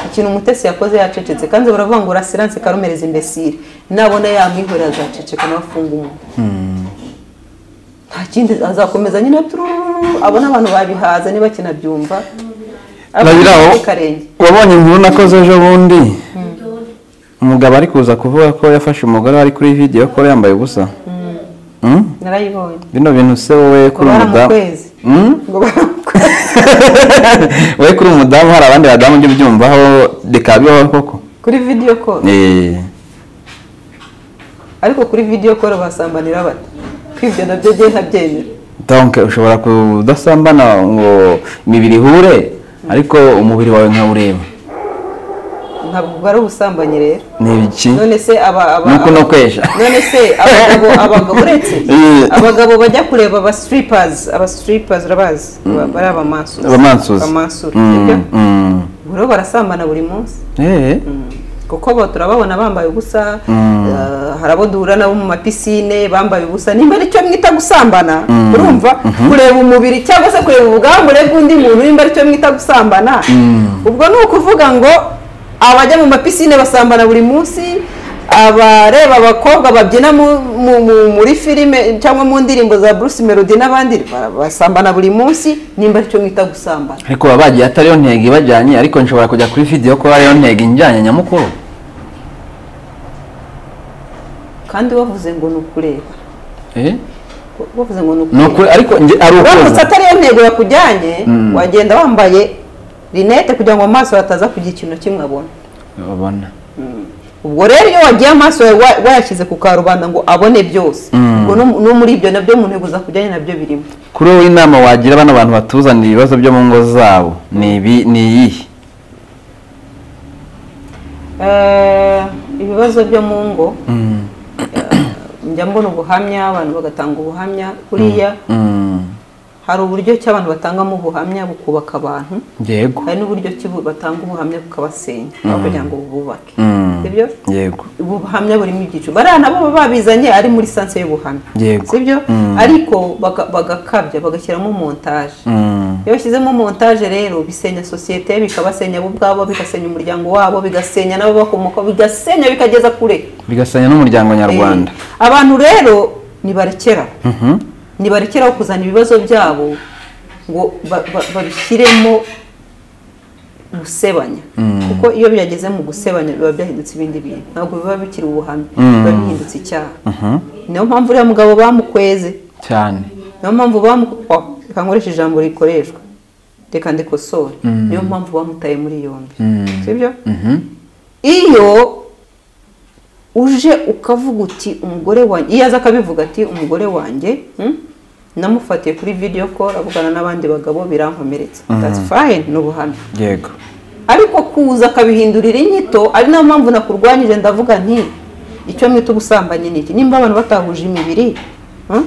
ikintu umutesi yakoze yacecetse kandi baravuga ngo rasiranse karumereza imbesire nabona yamwihorera azaceceka nawe afunga umunwa nta kindi azakomeza nyine turururu abona abantu babihaza niba kinabyumva Babiri aho. karenge wabonye inkuru nakoze ejo bundi umugabo ari kuza kuvuga ko yafashe umugore wari kuri videwo ko yambaye ubusa Mm? narayibonye bino bintu se wowe kuri Ngo umudamu baramukweze. Mm? ngo baramukweze. wowe kuri umudamu hari abandi badamu ujya ubyumvaho bikaba bibaho koko kuri video call Eh. ariko kuri video call basambanira bata kwibyo nabyo ngiye ntabyemera donc ushobora kudasambana ngo imibiri ihure ariko umubiri wawe nkawureba ntabwo ubwo ari ubusambanyi rero ni iki none se aba aba Ni uko no aba- kwesha. none se abagabo abagabo uretse Eh. abagabo bajya kureba aba strippers aba strippers urabazi Ba- bari aba mansuri abamansuzi sibyo rero barasambana buri munsi Eh. kuko bo turababona bambaye ubusa Mm. eh, hari abo duhura nabo mu mapisine bambaye ubusa nimba aricyo mwita gusambana urumva kureba umubiri cyangwa se kureba ubwambure bw'undi muntu nimba aricyo mwita gusambana ubwo ni ukuvuga ngo abajya mu mapisine basambana buri munsi abareba abakobwa babyina mu- mu- mu- muri filime cyangwa mu ndirimbo za Bruce Melody n'abandi ba- basambana buri munsi nimba aricyo mwita gusambana ariko baba bagiye atari yo ntego ibajyanye ariko nshobora kujya kuri videwo ko ariyo ntego injyanye nyamukuru kandi bavuze ngo ni ukureba Eh? bavuze ngo ni ukureba ni ukuri ariko nge- ari uramutse ukuntu atariyo ntego yakujyanye Mm. wagenda wambaye rinete kugira ngo amaso hataza kugira ikintu na kimwe abona babona ubwo rero iyo wagiye amaso yawe wa- wayashyize ku karubanda ngo abone byose Mm. ubwo no- no muri ibyo nabyo mu ntego zakujyanye nabyo birimo kuri wowe inama wagira bano bantu batuzanira ibibazo byo mu ngo zabo ni ibi ni iyihe Eh, ibibazo byo mu ngo njya mbona ubuhamya abantu bagatanga ubuhamya kuriya Mm. hari uburyo ki abantu batangamo ubuhamya bukubaka abantu yego hari n'uburyo ki bu- batanga ubuhamya bukabasenya aho kugira ngo bububake Mm. sibyo yego ubuhamya burimo ibyiciro bariya nabo baba babizanye ari muri sanse y'ubuhamya Yego. sibyo Mm. ariko baga- bagakabya bagashyiramo montaje Mm. iyo bashyizemo montaje rero bisenya sosiyete bikabasenya bo ubwabo bigasenya umuryango wabo bigasenya n'abo bakomoka bigasenya bikageza kure bigasanya n'umuryango nyarwanda Eh, abantu rero nibarekeraho Mhm. nibarekeraho kuzana ibibazo byabo ngo ba- ba- babishyiremo gusebanya kuko iyo byageze mu gusebanya biba byahindutse ibindi bintu ntabwo biba bikiri ubuhamya biba bihindutse icyaha Mhm. niyo mpamvu uriya mugabo bamukweze cyane niyo mpamvu bamu oh, reka nkoreshe ijambo rikoreshwa reka ndikosore niyo mpamvu bamutaye muri yombi Mm. sibyo Mhm. iyo uje ukavuga uti umugore wanjye iyo aza akabivuga ati umugore wanjye hmm, namufatiye kuri video call avugana n'abandi bagabo birankomeretsa that's fine ni ubuhamya yego ariko kuza akabihindurira inyito ari nayo mpamvu nakurwanyije ndavuga nti icyo mwita ubusambanyi ni iki nimba abantu batahuje imibiri hmm,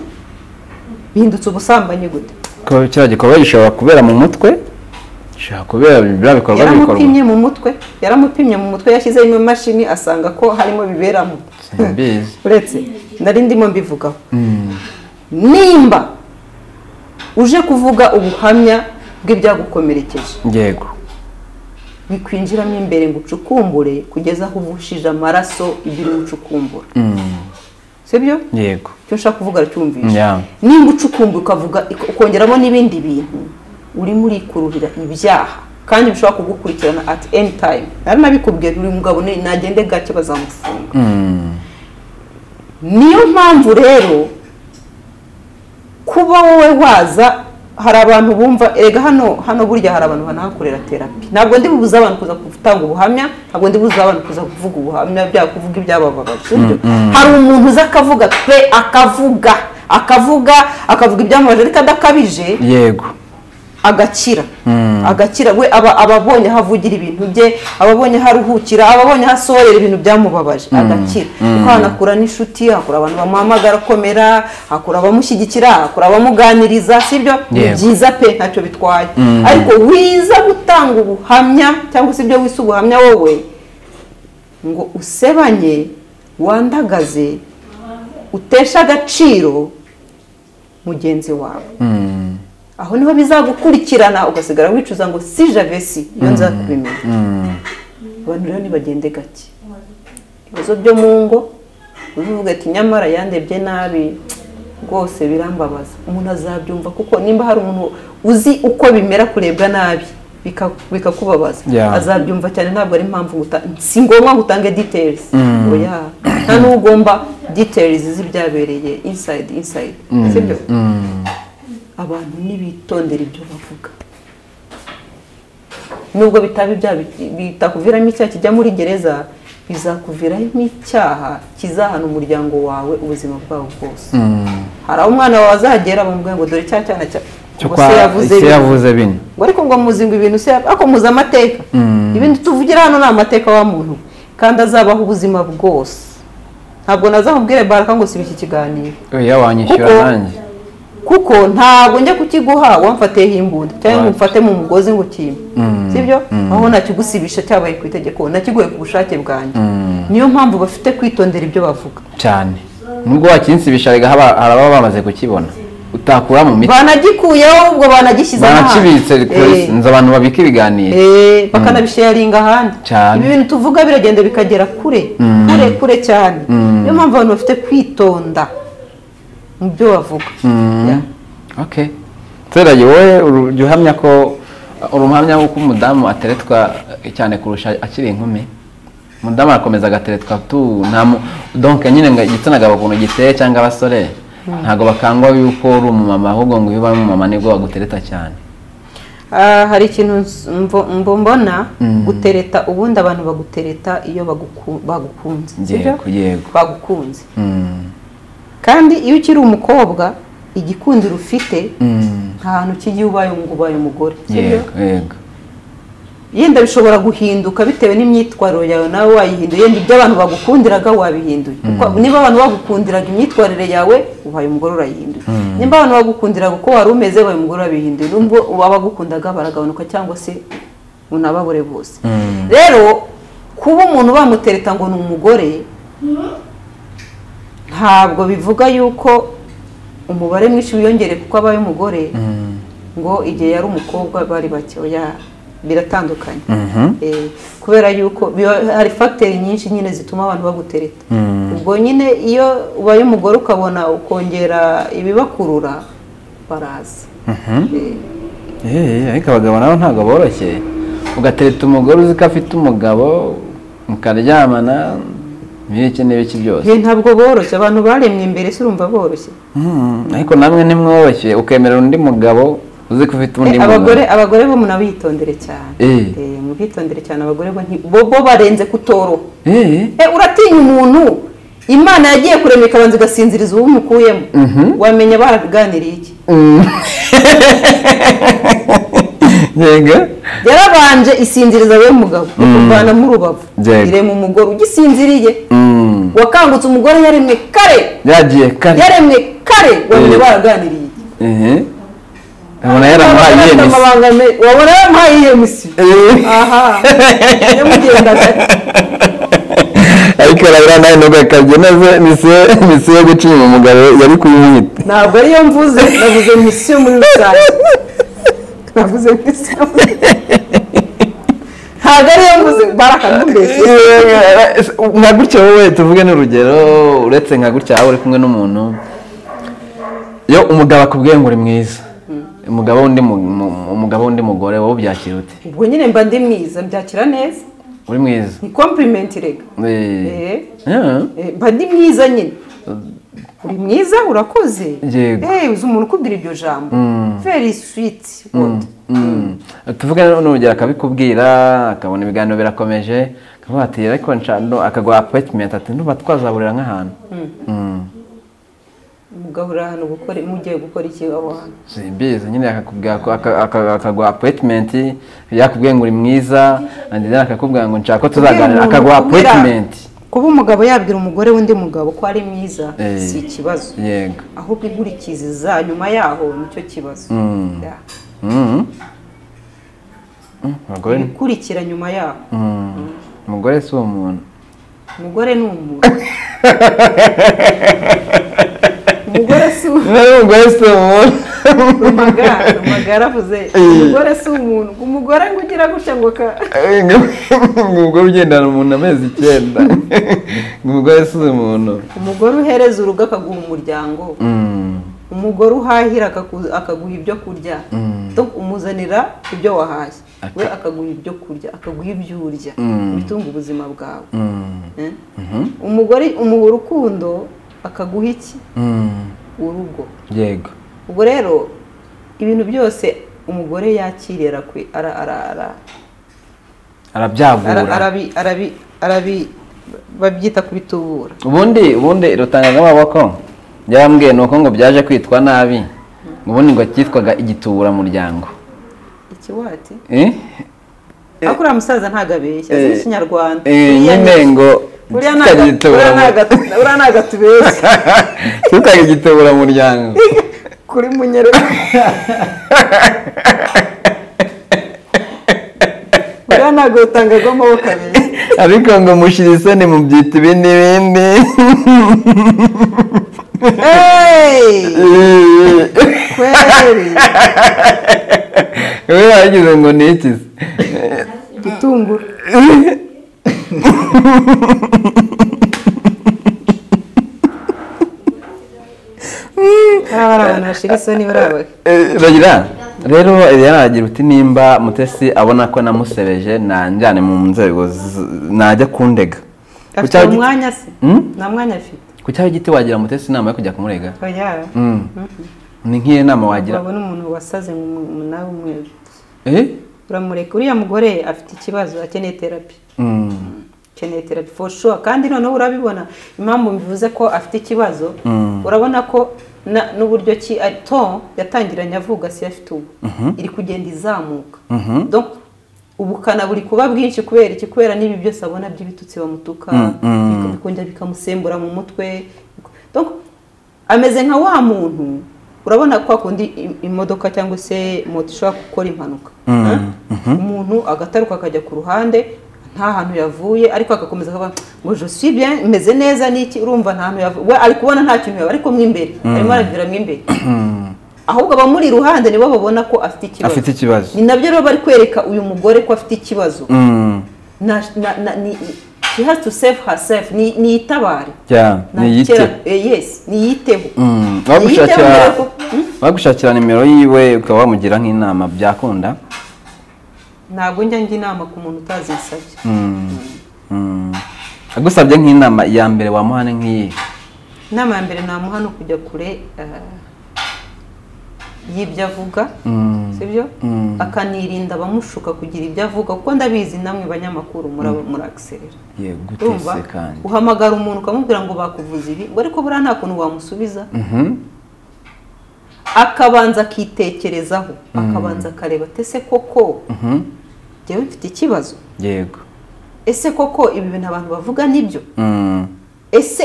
bihindutse ubusambanyi gute ko kiriya gikorwa gishobora kubera mu mutwe gishobora kubera biriya bikorwa bikorwa yaramupimye mu mutwe yaramupimye mu mutwe yashyizeho imashini asanga ko harimo biberamo Simbizi. uretse nari ndimo mbivugaho nimba uje kuvuga ubuhamya bw'ibyagukomerekeje yego bikwinjiramo imbere ngo ucukumbure kugeza aho uvushije amaraso ibiri ucukumbura Mm. sibyo yego icyo ushaka kuvuga aracyumvisha Yeah. nimba ucukumbura ukavuga ukongeramo n'ibindi bintu urimo urikururira ibyaha kandi bishobora kugukurikirana at any time nari nabikubwiye uri mugabo ni- nagende gake bazamufunga Mm. niyo mpamvu rero kuba wowe waza hari abantu bumva erega hano hano burya hari abantu banahakorera terapi ntabwo ndi bubuze abantu kuza gutanga ubuhamya ntabwo ndi bubuze abantu kuza kuvuga ubuhamya byaba kuvuga ibyabababaje sibyo hari umuntu uza akavuga pe akavuga akavuga akavuga ibyamubaje ariko adakabije yego agakira agakira we aba aba abonye ahavugira ibintu bye aba abonye aharuhukira aba abonye ahasorera ibintu byamubabaje agakira kuko hanakura n'inshuti hakura abantu bamuhamagara akomera hakura abamushyigikira hakura abamuganiriza sibyo ni Yego. byiza pe ntacyo bitwaye Mm. ariko wiza gutanga ubuhamya cyangwa se ibyo wise ubuhamya wowe ngo usebanye wandagaze utesha agaciro mugenzi wawe Mm. aho niho bizagukurikirana ugasigara wicuza ngo si javesi iyo nza kubimenya Mm. abantu rero nibagende gake ibibazo byo mu ngo uvuga ati nyamara yandebye nabi rwose birambabaza umuntu azabyumva kuko nimba hari umuntu uzi uko bimera kurebwa nabi bika- bikakubabaza Yeah. azabyumva cyane ntabwo ari impamvu guta- si ngombwa ngo utange details Mm. oya nta n'uwo ugomba details z'ibyabereye inside inside sibyo Mm. abantu ntibitondera ibyo bavuga nubwo bitaba ibyaha bi- bitakuviramo icyaha kijya muri gereza bizakuviramo icyaha kizahana umuryango wawe ubuzima bwawo bwose Mm. hari aho umwana wawe azagera bamubwira ngo dore cya cyana cya cyo ngo kwa se yavuze ese bino." yavuze bine ngo ariko ngo muzi ngo ibintu se ariko muzi amateka Mm. ibintu tuvugira hano ni amateka wa muntu kandi azabaho ubuzima bwose ntabwo nazamubwire baraka ngo siba iki kiganiro oya wanyishyura Kuko- nanjye kuko ntabwo njya kukiguha wamfateye imbunda cyangwa ngo umfate mu mugozi ngo ukime Mm. sibyo Mm. aho nakigusibisha cyabaye ku itegeko nakiguhe ku bushake bwanjye Mm. niyo mpamvu bafite kwitondera ibyo bavuga cyane nubwo wakinsibisha rega haba- hari ababa bamaze kukibona utakura mu mitwe banagikuyeho ubwo banagishyize banakibitse Eh, rwose nzi abantu babika ibiganiro eh, bakanabisharinga ahandi Cyane. ibi bintu tuvuga biragenda bikagera kure Mm. kure kure cyane Mm. niyo mpamvu abantu bafite kwitonda mu byo bavuga Mm. Yeah. okay turaye wowe uru- ujya uhamya ko uri umuhamya w'uko umudamu ateretwa cyane kurusha akiri inkumi umudamu arakomeza agateretwa tu nta mu donke nyine ngo igitsina gabo ukuntu giteye cyangwa abasore ntabwo bakangwa yuko uri umumama ahubwo ngo iyo ubaye umumama nibwo bagutereta cyane Ah, hari ikintu ns- mvo- mbo- mbona Mm. gutereta ubundi abantu bagutereta iyo baguku- bagukunze sibyo? yego yego bagukunze Mm. kandi iyo ukiri umukobwa igikundiro ufite Mm. nta hantu kijya iyo ubaye ngo ubaye umugore sibyo? yego yego yenda bishobora guhinduka bitewe n'imyitwarire yawe nawe wayihinduye yenda ibyo abantu bagukundiraga wabihinduye Kuko niba abantu bagukundiraga imyitwarire yawe ubaye umugore urayihinduye niba abantu bagukundiraga uko wari umeze ubaye umugore urabihinduye nubwo abagukundaga baragabanuka cyangwa se unababure bose Mm. rero kuba umuntu bamutereta ngo ni umugore ntabwo bivuga yuko umubare mwinshi wiyongere kuko abaye umugore Mm. ngo igihe yari umukobwa bari bake oya biratandukanye Mhm. Eh, kubera yuko biba- hari fagiteri nyinshi nyine zituma abantu bagutereta Mm. ubwo nyine iyo ubaye umugore ukabona ukongera ibibakurura baraza Mhm. Eh, Eee, ariko abagabo nabo ntabwo boroshye ugatereta umugore uzi ko afite umugabo mukaryamana n'ibiki n'ibiki byose ye ntabwo boroshye abantu baremwe imbere se urumva boroshye Mhm, ariko namwe ntimworoshye ukemera undi mugabo uzi ko ufite undi Eh, mugabo abagore abagore bo munabitondere cyane Eh. Eh, mubitondere cyane abagore bo nti- bo bo barenze kutoroha Eee, Eh, uratinya umuntu imana yagiye kurema ikabanza igasinziriza uwo umukuyemo wamenya baraganiriye iki mm. yego yarabanje isinziriza we mugabo ikuvana mu rubavu Yego. irema umugore ugisinziriye Mm. wakangutse umugore yaremwe kare yagiye kare yaremwe kare wamenya Mm. baraganiriye iki ehe abona yaramuhaye Wabona afite iyihe misi amabanga me- wabona yaramuhaye iyo misi Eee. aha yamugenda gake ariko urabona nawe nubwo akabye neza misiyo misiyo yo gucunga umugabo yari kuyimwita ntabwo ariyo mvuze navuze misiyo muri rusange navuze misiyo ntabwo ariyo mvuze barakadumbeje nka gutya wowe tuvuge n'urugero uretse nka gutya aho uri kumwe n'umuntu iyo umugabo akubwiye ngo uri mwiza umugabo w'undi mu- mu- umugabo w'undi mugore wowe ubyakira ute ubwo nyine mba ndi mwiza mbyakira neza uri mwiza ni kompurimenti rega Eh. Eh. Yeah. Eh, mba ndi mwiza nyine uri mwiza urakoze Yego. Eh, uzi umuntu ukubwira iryo jambo very sweet word. tuvuge n'urugero akabikubwira akabona ibiganiro birakomeje akavuga ati ariko nshano akaguha apoyitimenti ati ntuba twazaburira nk'ahantu Mm. mugahura hano gukora mujye gukora iki aho hantu simbizi nyine akakubwira ko- aka- aka- akaguha apoyitimenti yakubwiye ngo uri mwiza and then akakubwira ngo nshaka ko tuzaganira Kubwira akaguha umuntu, kubwira- apoyitimenti kuba umugabo yabwira umugore w'undi mugabo ko ari mwiza Eh. si ikibazo yego ahubwo inkurikizi za nyuma yaho nicyo kibazo Mm. Yeah. Mm. Mm, abagore ni- ikurikira nyuma yaho Mm. umugore si umuntu umugore ni umuntu umugore si umuntu umugore si umuntu Rumagara, rumagara avuze umugore si umuntu umugore ngo ugira gutya ngo ka umugore ugendana umuntu amezi icyenda umugore si umuntu umugore uhereza urugo akaguha umuryango Mm. umugore uhahira akaku- akaguha ibyo kurya Mm. Donc, umuzanira ibyo wahashye Aka- we akaguha ibyo kurya akaguha ibyo urya Mm. bitunga ubuzima bwawe Mm. Eh? Mhm. umugore umuha urukundo akaguha iki Mm. urugo yego ubwo rero ibintu byose umugore yakirira kwe ara ara ara ara- arabyagura arabi arabi arabi babyita kubitubura ubundi ubundi rutangaga ko byarambwiye ni uko ngo byaje kwitwa nabi ubundi ngo cyitwaga igituburamuryango ikiwati Eh? ariko uriya musaza ntabwo abeshya azi Eh, n'ikinyarwanda Eh, Uriya ni- nyine ngo uriya cyitwaga ntago- uriya igituburamuryango. ntago- uriya ntabwo atubeshya cyitwaga igituburamuryango kuri munyere uriya ntabwo utangaga amaboko abiri ariko ngo mushira isoni mubyita ibindi bindi Hey! kweri wowe wagize ngo ni iki se? gitunguru hariya hari abantu bashira isoni barabahe Eh, Ragira rero yaragira uti nimba mutesi abona ko namusebeje nanjyane mu nzego z- najya kundega afite Kuki aho giti- umwanya se Hmm? nta mwanya afite kuki aho igiti wagira mutesi inama yo kujya kumurega oya Mm. ni nk'iyo nama wagira urabona umuntu wasaze mu- nawe umweru Eh? uramureka uriya mugore afite ikibazo akeneye terapi Mm. akeneye terapi for sure kandi noneho urabibona impamvu mbivuze ko afite ikibazo urabona ko na- n'uburyo ki ari- ton yatangiranye avuga si yo afite ubu iri kugenda izamuka Donc, ubukana buri kuba bwinshi kubera iki kubera n'ibi byose abona by'ibitutsi bamutuka bika- bikongera bikamusembura mu mutwe Donc, ameze nka wa muntu urabona kwa kundi im- imodoka cyangwa se moto ishobora gukora impanuka Huh? umuntu agataruka akajya ku ruhande nta hantu yavuye ariko agakomeza akavuga ngo je suis bien meze neza niki urumva nta hantu yavuye we ari kubona nta kintu yabaye ariko mo imbere arimo arabivira mo imbere ahubwo abamuri iruhande nibo babona ko afite ikibazo afite ikibazo ni nabyo rero bari kwereka uyu mugore ko afite ikibazo Mm. na, na, na, ni, she has to save herself ni, ni itabare Jya, Na niyite kera- eh, yes ni yiteho Mm, Ni yiteho wagushakira mbere ko- Hmm? wagushakira nimero yiwe ukaba wamugira nk'inama byakunda ntabwo njya njya inama ku muntu utazisabye Mm. agusabye nk'inama ya mbere wamuhane nk'iyi inama ya mbere namuha no kujya kure eh, y'ibyo avuga sibyo akanirinda abamushuka kugira ibyo avuga kuko ndabizi namwe banyamakuru muraba muragiserera yego urumva utese kandi uhamagara umuntu ukamubwira ngo bakuvuze ibi ngo ariko buriya nta kuntu wamusubiza akabanza akitekerezaho akabanza akareba ati ese koko Mhm. njyewe mfite ikibazo yego ese koko ibi bintu abantu bavuga nibyo Mm, ese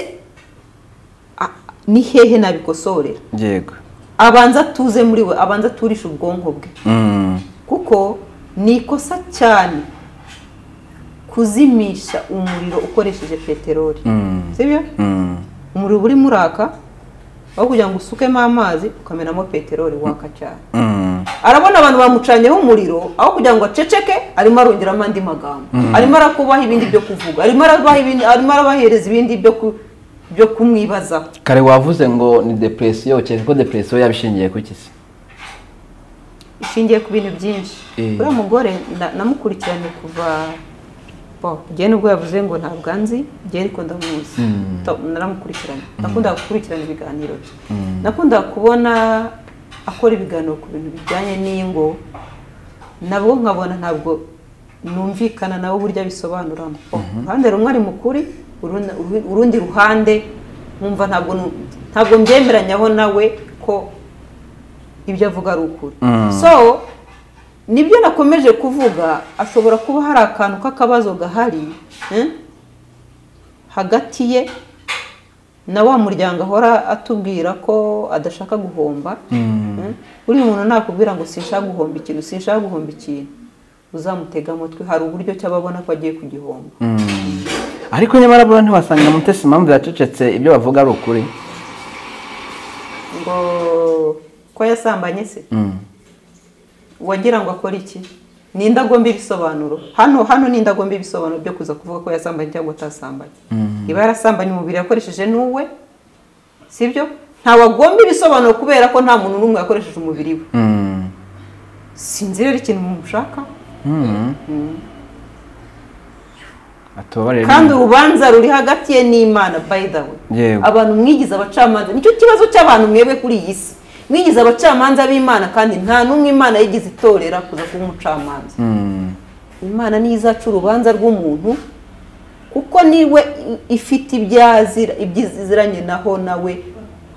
a- ni hehe nabikosorera yego abanza atuze muri we abanza aturishe ubwonko bwe Mm, kuko ni ikosa cyane kuzimisha umuriro ukoresheje peteroli mm, sibyo mm, umuriro uba urimo uraka aho kugira ngo usukemo amazi ukamenamo peteroli waka cyane mm, arabona abantu bamucanyeho umuriro aho kugira ngo aceceke arimo arongeramo andi magambo arimo arakubaha ibindi byo kuvuga arimo arabaha ibindi arimo arabahereza ibindi byo ku- byo kumwibazaho kare wavuze ngo ni depresiyo kereka ko depresiyo yabishingiye ku iki se ishingiye ku bintu byinshi Eh. uriya mugore na- namukurikiranye kuva Wow, njyewe nubwo yavuze ngo ntabwo anzi njyewe ariko ndamuzi To- naramukurikirana nakundaga gukurikirana ibiganiro bye nakundaga kubona akora ibiganiro ku bintu bijyanye n'ingo nabwo nkabona ntabwo numvikana nabo uburyo abisobanuramo uruhande rumwe ari mukuri urundi- urundi ruhande nkumva ntabwo nu- ntabwo mbyemeranyaho nawe ko ibyo avuga ari ukuri Mm. so nibyo nakomeje kuvuga ashobora kuba hari akantu k'akabazo gahari eh, hagati ye na wa muryango ahora atubwira ko adashaka guhomba eh, uri umuntu nakubwira ngo sinshaka guhomba ikintu sinshaka guhomba ikintu uzamutega amatwi hari uburyo cy'ababona ko agiye kugihomba ariko nyamara buriya ntiwasanga mutesi impamvu yacecetse ibyo bavuga ari ukuri ngo ko yasambanye se Mm. wagira ngo akore iki ni indagomba ibisobanuro hano hano ni indagomba ibisobanuro byo kuza kuvuga ko yasambanye cyangwa atasambanye iba yarasambanye umubiri yakoresheje n'uwe sibyo ntawagomba ibisobanuro kubera ko nta muntu n'umwe yakoresheje umubiri we Mm. sinzi rero ikintu mushaka Mm. atubabarire kandi urubanza ruri hagati ye n'imana by the way Yego. abantu mwigize abacamanza nicyo kibazo cy'abantu mwebwe kuri iyi si mwigize abacamanza b'imana kandi nta n'umwe imana yigize itorera kuza kuba umucamanza Mm. imana niyo izaca urubanza rw'umuntu kuko niwe i- ifite ibyazira ibyiziranye naho nawe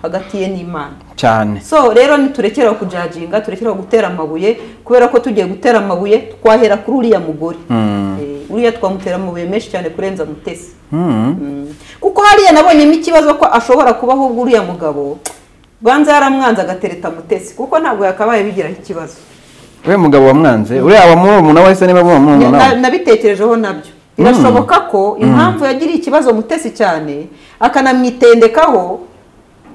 hagati ye n'imana cyane so rero ntiturekere kujajinga turekere gutera amabuye kubera ko tugiye gutera amabuye twahera kuri uriya mugore Mm. Eh, uriya twamutera amabuye menshi cyane kurenza mutesi Mm. Mm. kuko hariya nabonyemo ikibazo ko ashobora kuba ahubwo uriya mugabo banza yaramwanze agatereta mutesi kuko ntabwo yakabaye bigiraho ikibazo we mugabo wamwanze uriya wamurumuna wahise niba wamurumuna Na- nawe nabitekerejeho nabyo birashoboka ko impamvu yagiriye ikibazo mutesi cyane akanamwitendekaho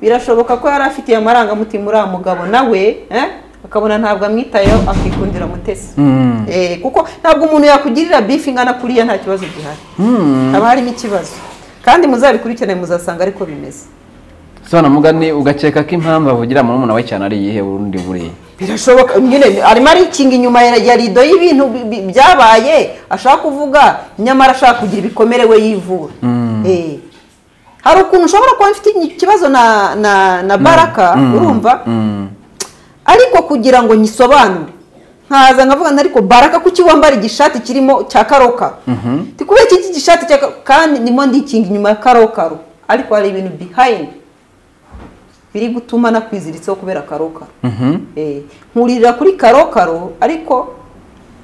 birashoboka ko yari afitiye amarangamutima uriya mugabo nawe eh, akabona ntabwo amwitayeho akikundira mutesi Mm. Eh, kuko ntabwo umuntu yakugirira bifu ingana kuriya nta kibazo gihari haba harimo ikibazo kandi muzabikurikirane muzasanga ariko bimeze sibana mugani ugakeka ko impamvu avugira murumuna we cyane ari iyihe urundi buriya birashoboka nyine arimo arikinga inyuma ya ya rido y'ibintu bi- bi- byabaye ashaka kuvuga nyamara ashaka kugira ibikomere we yivura Eh. hari ukuntu ushobora kuba mfite ikibazo na na na baraka Mm. urumva Mm. ariko kugira ngo nyisobanure nkaza nkavuga nti ariko baraka kuki wambara igishati kirimo cya karoka Ndi kubera iki gishati cya ka- kandi ndimo ndikinga inyuma ya karokaro ariko hari ibintu behind biri gutuma nakwiziritseho kubera karokaro Mhm. Eh, nkuririra kuri karokaro ariko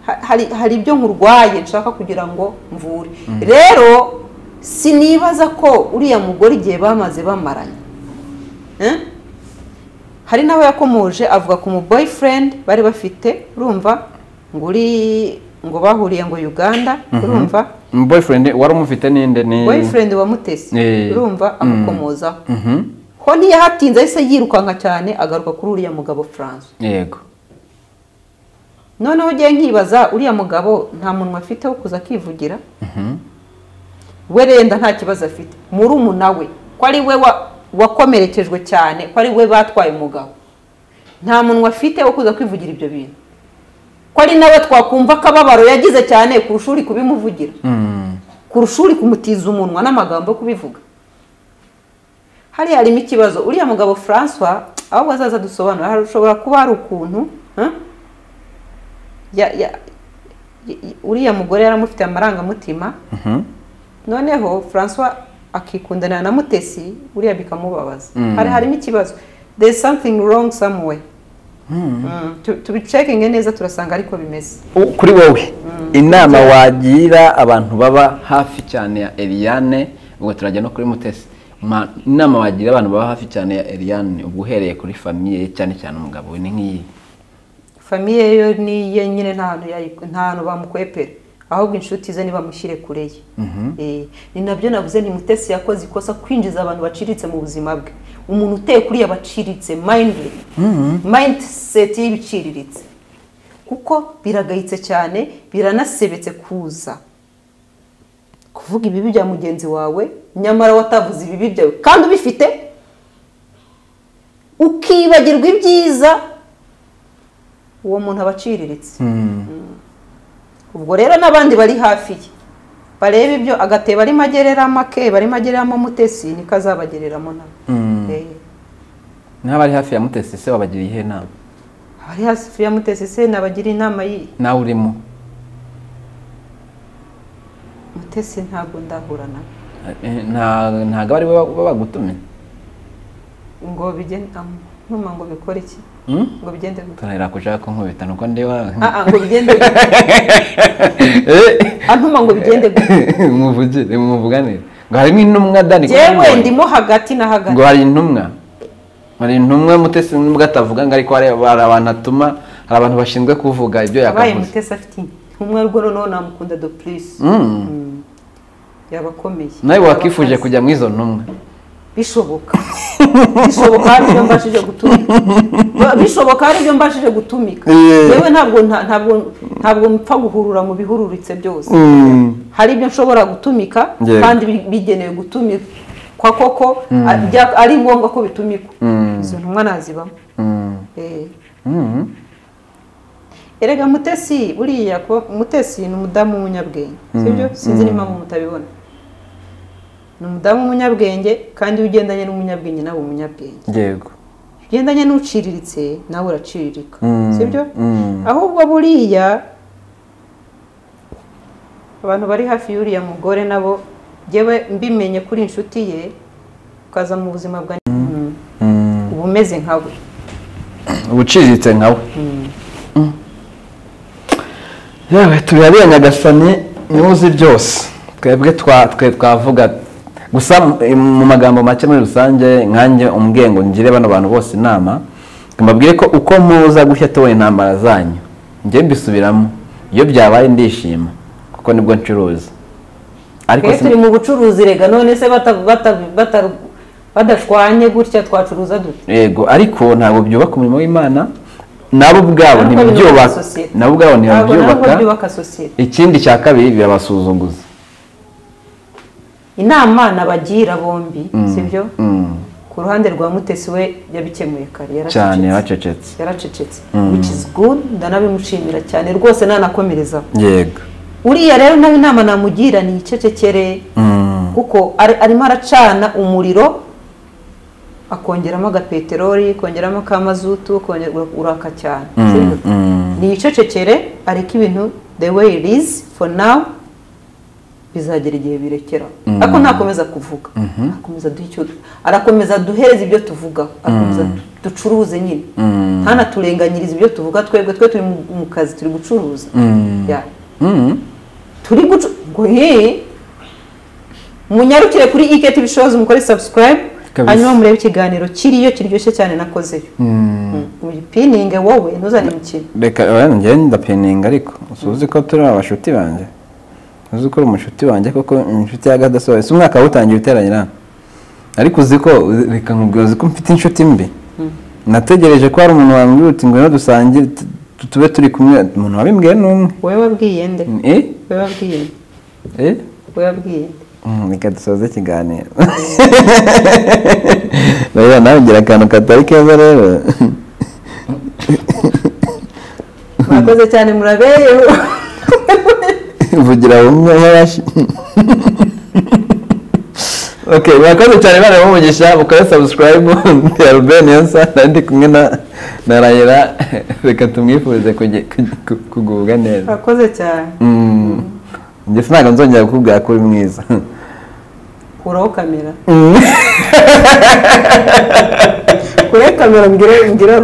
ha- hari hari ibyo nkurwaye nshaka kugira ngo mvure rero sinibaza ko uriya mugore igihe bamaze bamaranye Eh? hari n'aho yakomoje avuga ku mu boyfriend bari bafite urumva ngo uri ngo bahuriye ngo Uganda urumva Mhm. boyfriend wari umufite ninde ni boyfriend wa mutesi Eh. urumva Mm. amukomozaho Mhm. ho ntiyahatinze ahise yirukanka cyane agaruka kuri uriya mugabo Francois yego noneho ugiye nkibaza uriya mugabo nta muntu afite wo kuza akivugira Mhm. we renda nta kibazo afite murumuna we ko ari we wa- wakomerekejwe cyane ko ari we batwaye umugabo nta muntu afite wo kuza kwivugira ibyo bintu ko ari nawe twakumva akababaro yagize cyane kurusha uri kubimuvugira Mm. kurusha uri kumutiza umunwa n'amagambo yo kubivuga hariya harimo ikibazo uriya mugabo francois ahubwo azaza dusobanura hari- ushobora kuba hari ukuntu eh, ya- ya- ya- uriya mugore yaramufitiye amarangamutima Mhm. noneho francois akikundanira na mutesi uriya bikamubabaza Mm. hari harimo ikibazo there is something wrong somewhere Mm, tu- tubicekinge neza turasanga ariko bimeze U- kuri wowe inama wagira abantu baba hafi cyane ya Eliane ubwo turajya no kuri Mutesi Ma- inama wagira abantu baba hafi cyane ya Eliane ubwo uhereye kuri famiye ye cyane cyane umugabo we ni nk'iyi famiye yo ni ye nyine nta hantu yayi- nta hantu bamukwepera ahubwo inshuti ze nibamushyire kure ye Eh, ni nabyo navuze ni mutesi yakoze ikosa kwinjiza abantu baciriritse mu buzima bwe umuntu uteye kuri iyo baciriritse mayindi mindset y'ibiciriritse kuko biragayitse cyane biranasebetse kuza kuvuga ibibi bya mugenzi wawe nyamara watavuze ibibi byawe kandi ubifite ukibagirwa ibyiza uwo muntu aba aciriritse ubwo rero n'abandi bari hafi ye barebe ibyo agatebo arimo agereramo akeba arimo agereramo mutesi niko azabagereramo nawe Mm. Eh, n'abari hafi ya mutesi se wabagiriye iyihe nama abari hafi ya mutesi se nabagira inama y'iyi nawe urimo mutesi ntabwo ndahura nawe Eh, nta- ntago ari we baba bagutumye ngo bigenda ntuma ngo bikore iki Mm? ngo bigende gute turahera kuja kunkubita nuko ndi wa Ah, ah, ngo bigende gute Eh, antuma ngo bigende gute muvugire muvuganire ngo harimo intumwa dani jewe ndimo hagati na hagati ngo hari intumwa hari intumwa mutesi nubwo atavuga ngo ariko hari hari abantu atuma hari abantu bashinzwe kuvuga ibyo abaye yakavuze mutesi afite umwe rwo noneho namukunda do please Mm. Mm. yaba akomeye nawe Yaba wakifuje akaze. kujya mu izo ntumwa bishoboka bishoboka hari ibyo mbashije gutumika Ba- bishoboka hari ibyo mbashije gutumika Yeah. yewe ntabwo nta- ntabwo ntabwo mpfa guhurura mu bihururitse byose hari ibyo nshobora gutumika Yeah. kandi bi- bigenewe gutumikwa koko a- bya- ari ngombwa ko bitumikwa Mm. izo ntumwa nazibamo Mm. Eh. Mm. erega mutesi buriya ko mutesi ni umudamu w'umunyabwenge sibyo sinzi n'impamvu mutabibona ni umudamu w'umunyabwenge kandi iyo ugendanye n'umunyabwenge nawe umunyabwenge yego ugendanye n'uciriritse nawe uraciririka Mm. sibyo Mm. ahubwo buriya abantu bari hafi y'uriya mugore nabo njyewe mbimenye kuri inshuti ye ukaza mu buzima bwa Mm. uba umeze nkawe ubuciriritse nkawe yewe turabira nyagasani niwe uzi byose twebwe twa twe twavuga gusa mu- eh, mu magambo make muri rusange nkanjye umbwiye ngo ngire bano bantu bose inama ngo mbabwire ko uko muza gushya tubona intambara zanyu njye mbisubiramo iyo byabaye ndishima kuko nibwo ncuruza ariko twe si- turi mu bucuruzi rega none se bata- bata- bata- badashwanye gutya twacuruza dute yego ariko ntabwo byubaka umurimo w'imana nabo ubwabo Ntabwo byubaka ntibyubaka sosiyete. nabo ubwabo Ntabwo nabwo ntibabyubaka byubaka sosiyete ikindi cya kabiri birabasuzuguza inama nabagira bombi sibyo Mm. ku ruhande rwa mutesi we yabikemuye kare cyane yaracecetse bacecetse yaracecetse which is good ndanabimushimira cyane rwose nanakomerezaho yego uriya rero nawe inama namugira ni icecekere Mm. kuko ari- arimo aracana umuriro akongeramo agapeteroli kongeramo akamazutu kongera uraka cyane sibyo? mm. ni icecekere ariko ibintu the way it is for now bizagera igihe birekera ariko ntakomeza kuvuga arakomeza duhe icyo arakomeza duhereze ibyo tuvuga arakomeza ducuruze nyine Mm. ntanaturenganyirize ibyo tuvuga twebwe twe turi mu- mu kazi turi gucuruza Mm. Yeah. Mm. turi gucu ngo he munyarukire kuri iketi shows mukore subscribe Kabisa. hanyuma murebe ikiganiro kiriyo kiryoshye cyane nakozeyo Mm. uyipininge wowe ntuzane imikino reka oya, njye ndapeninga ariko usuzi ko turi abashuti banjye uzi ko uri umushuti wanjye koko inshuti y'agadasohotse umwaka wawutangiye uteranyira ariko uzi ko reka nkubwira uzi ko mfite inshuti mbi nategereje ko hari umuntu wambwira uti ngwino dusangire tu- tu- tube turi kumwe umuntu wabimbwiye ni umwe wowe wabwiye nde eh wowe wabwiye nde eh wowe wabwiye nde Mm, reka dusoze ikiganiro rero nawe ugira akantu katari keza rero murakoze cyane muraberewe vugira bumwe yarashi ok murakoze cyane bana b'umugisha mukore sabusikarayibu ya rubeni yonsa nandi kumwe na na rayira reka tumwifurize kugi- kugi- ku- kugubwa neza murakoze cyane Mm. njye sinabwo nzongera kukubwira ko uri mwiza kuraho kamera kuraho kamera mbwira mbwira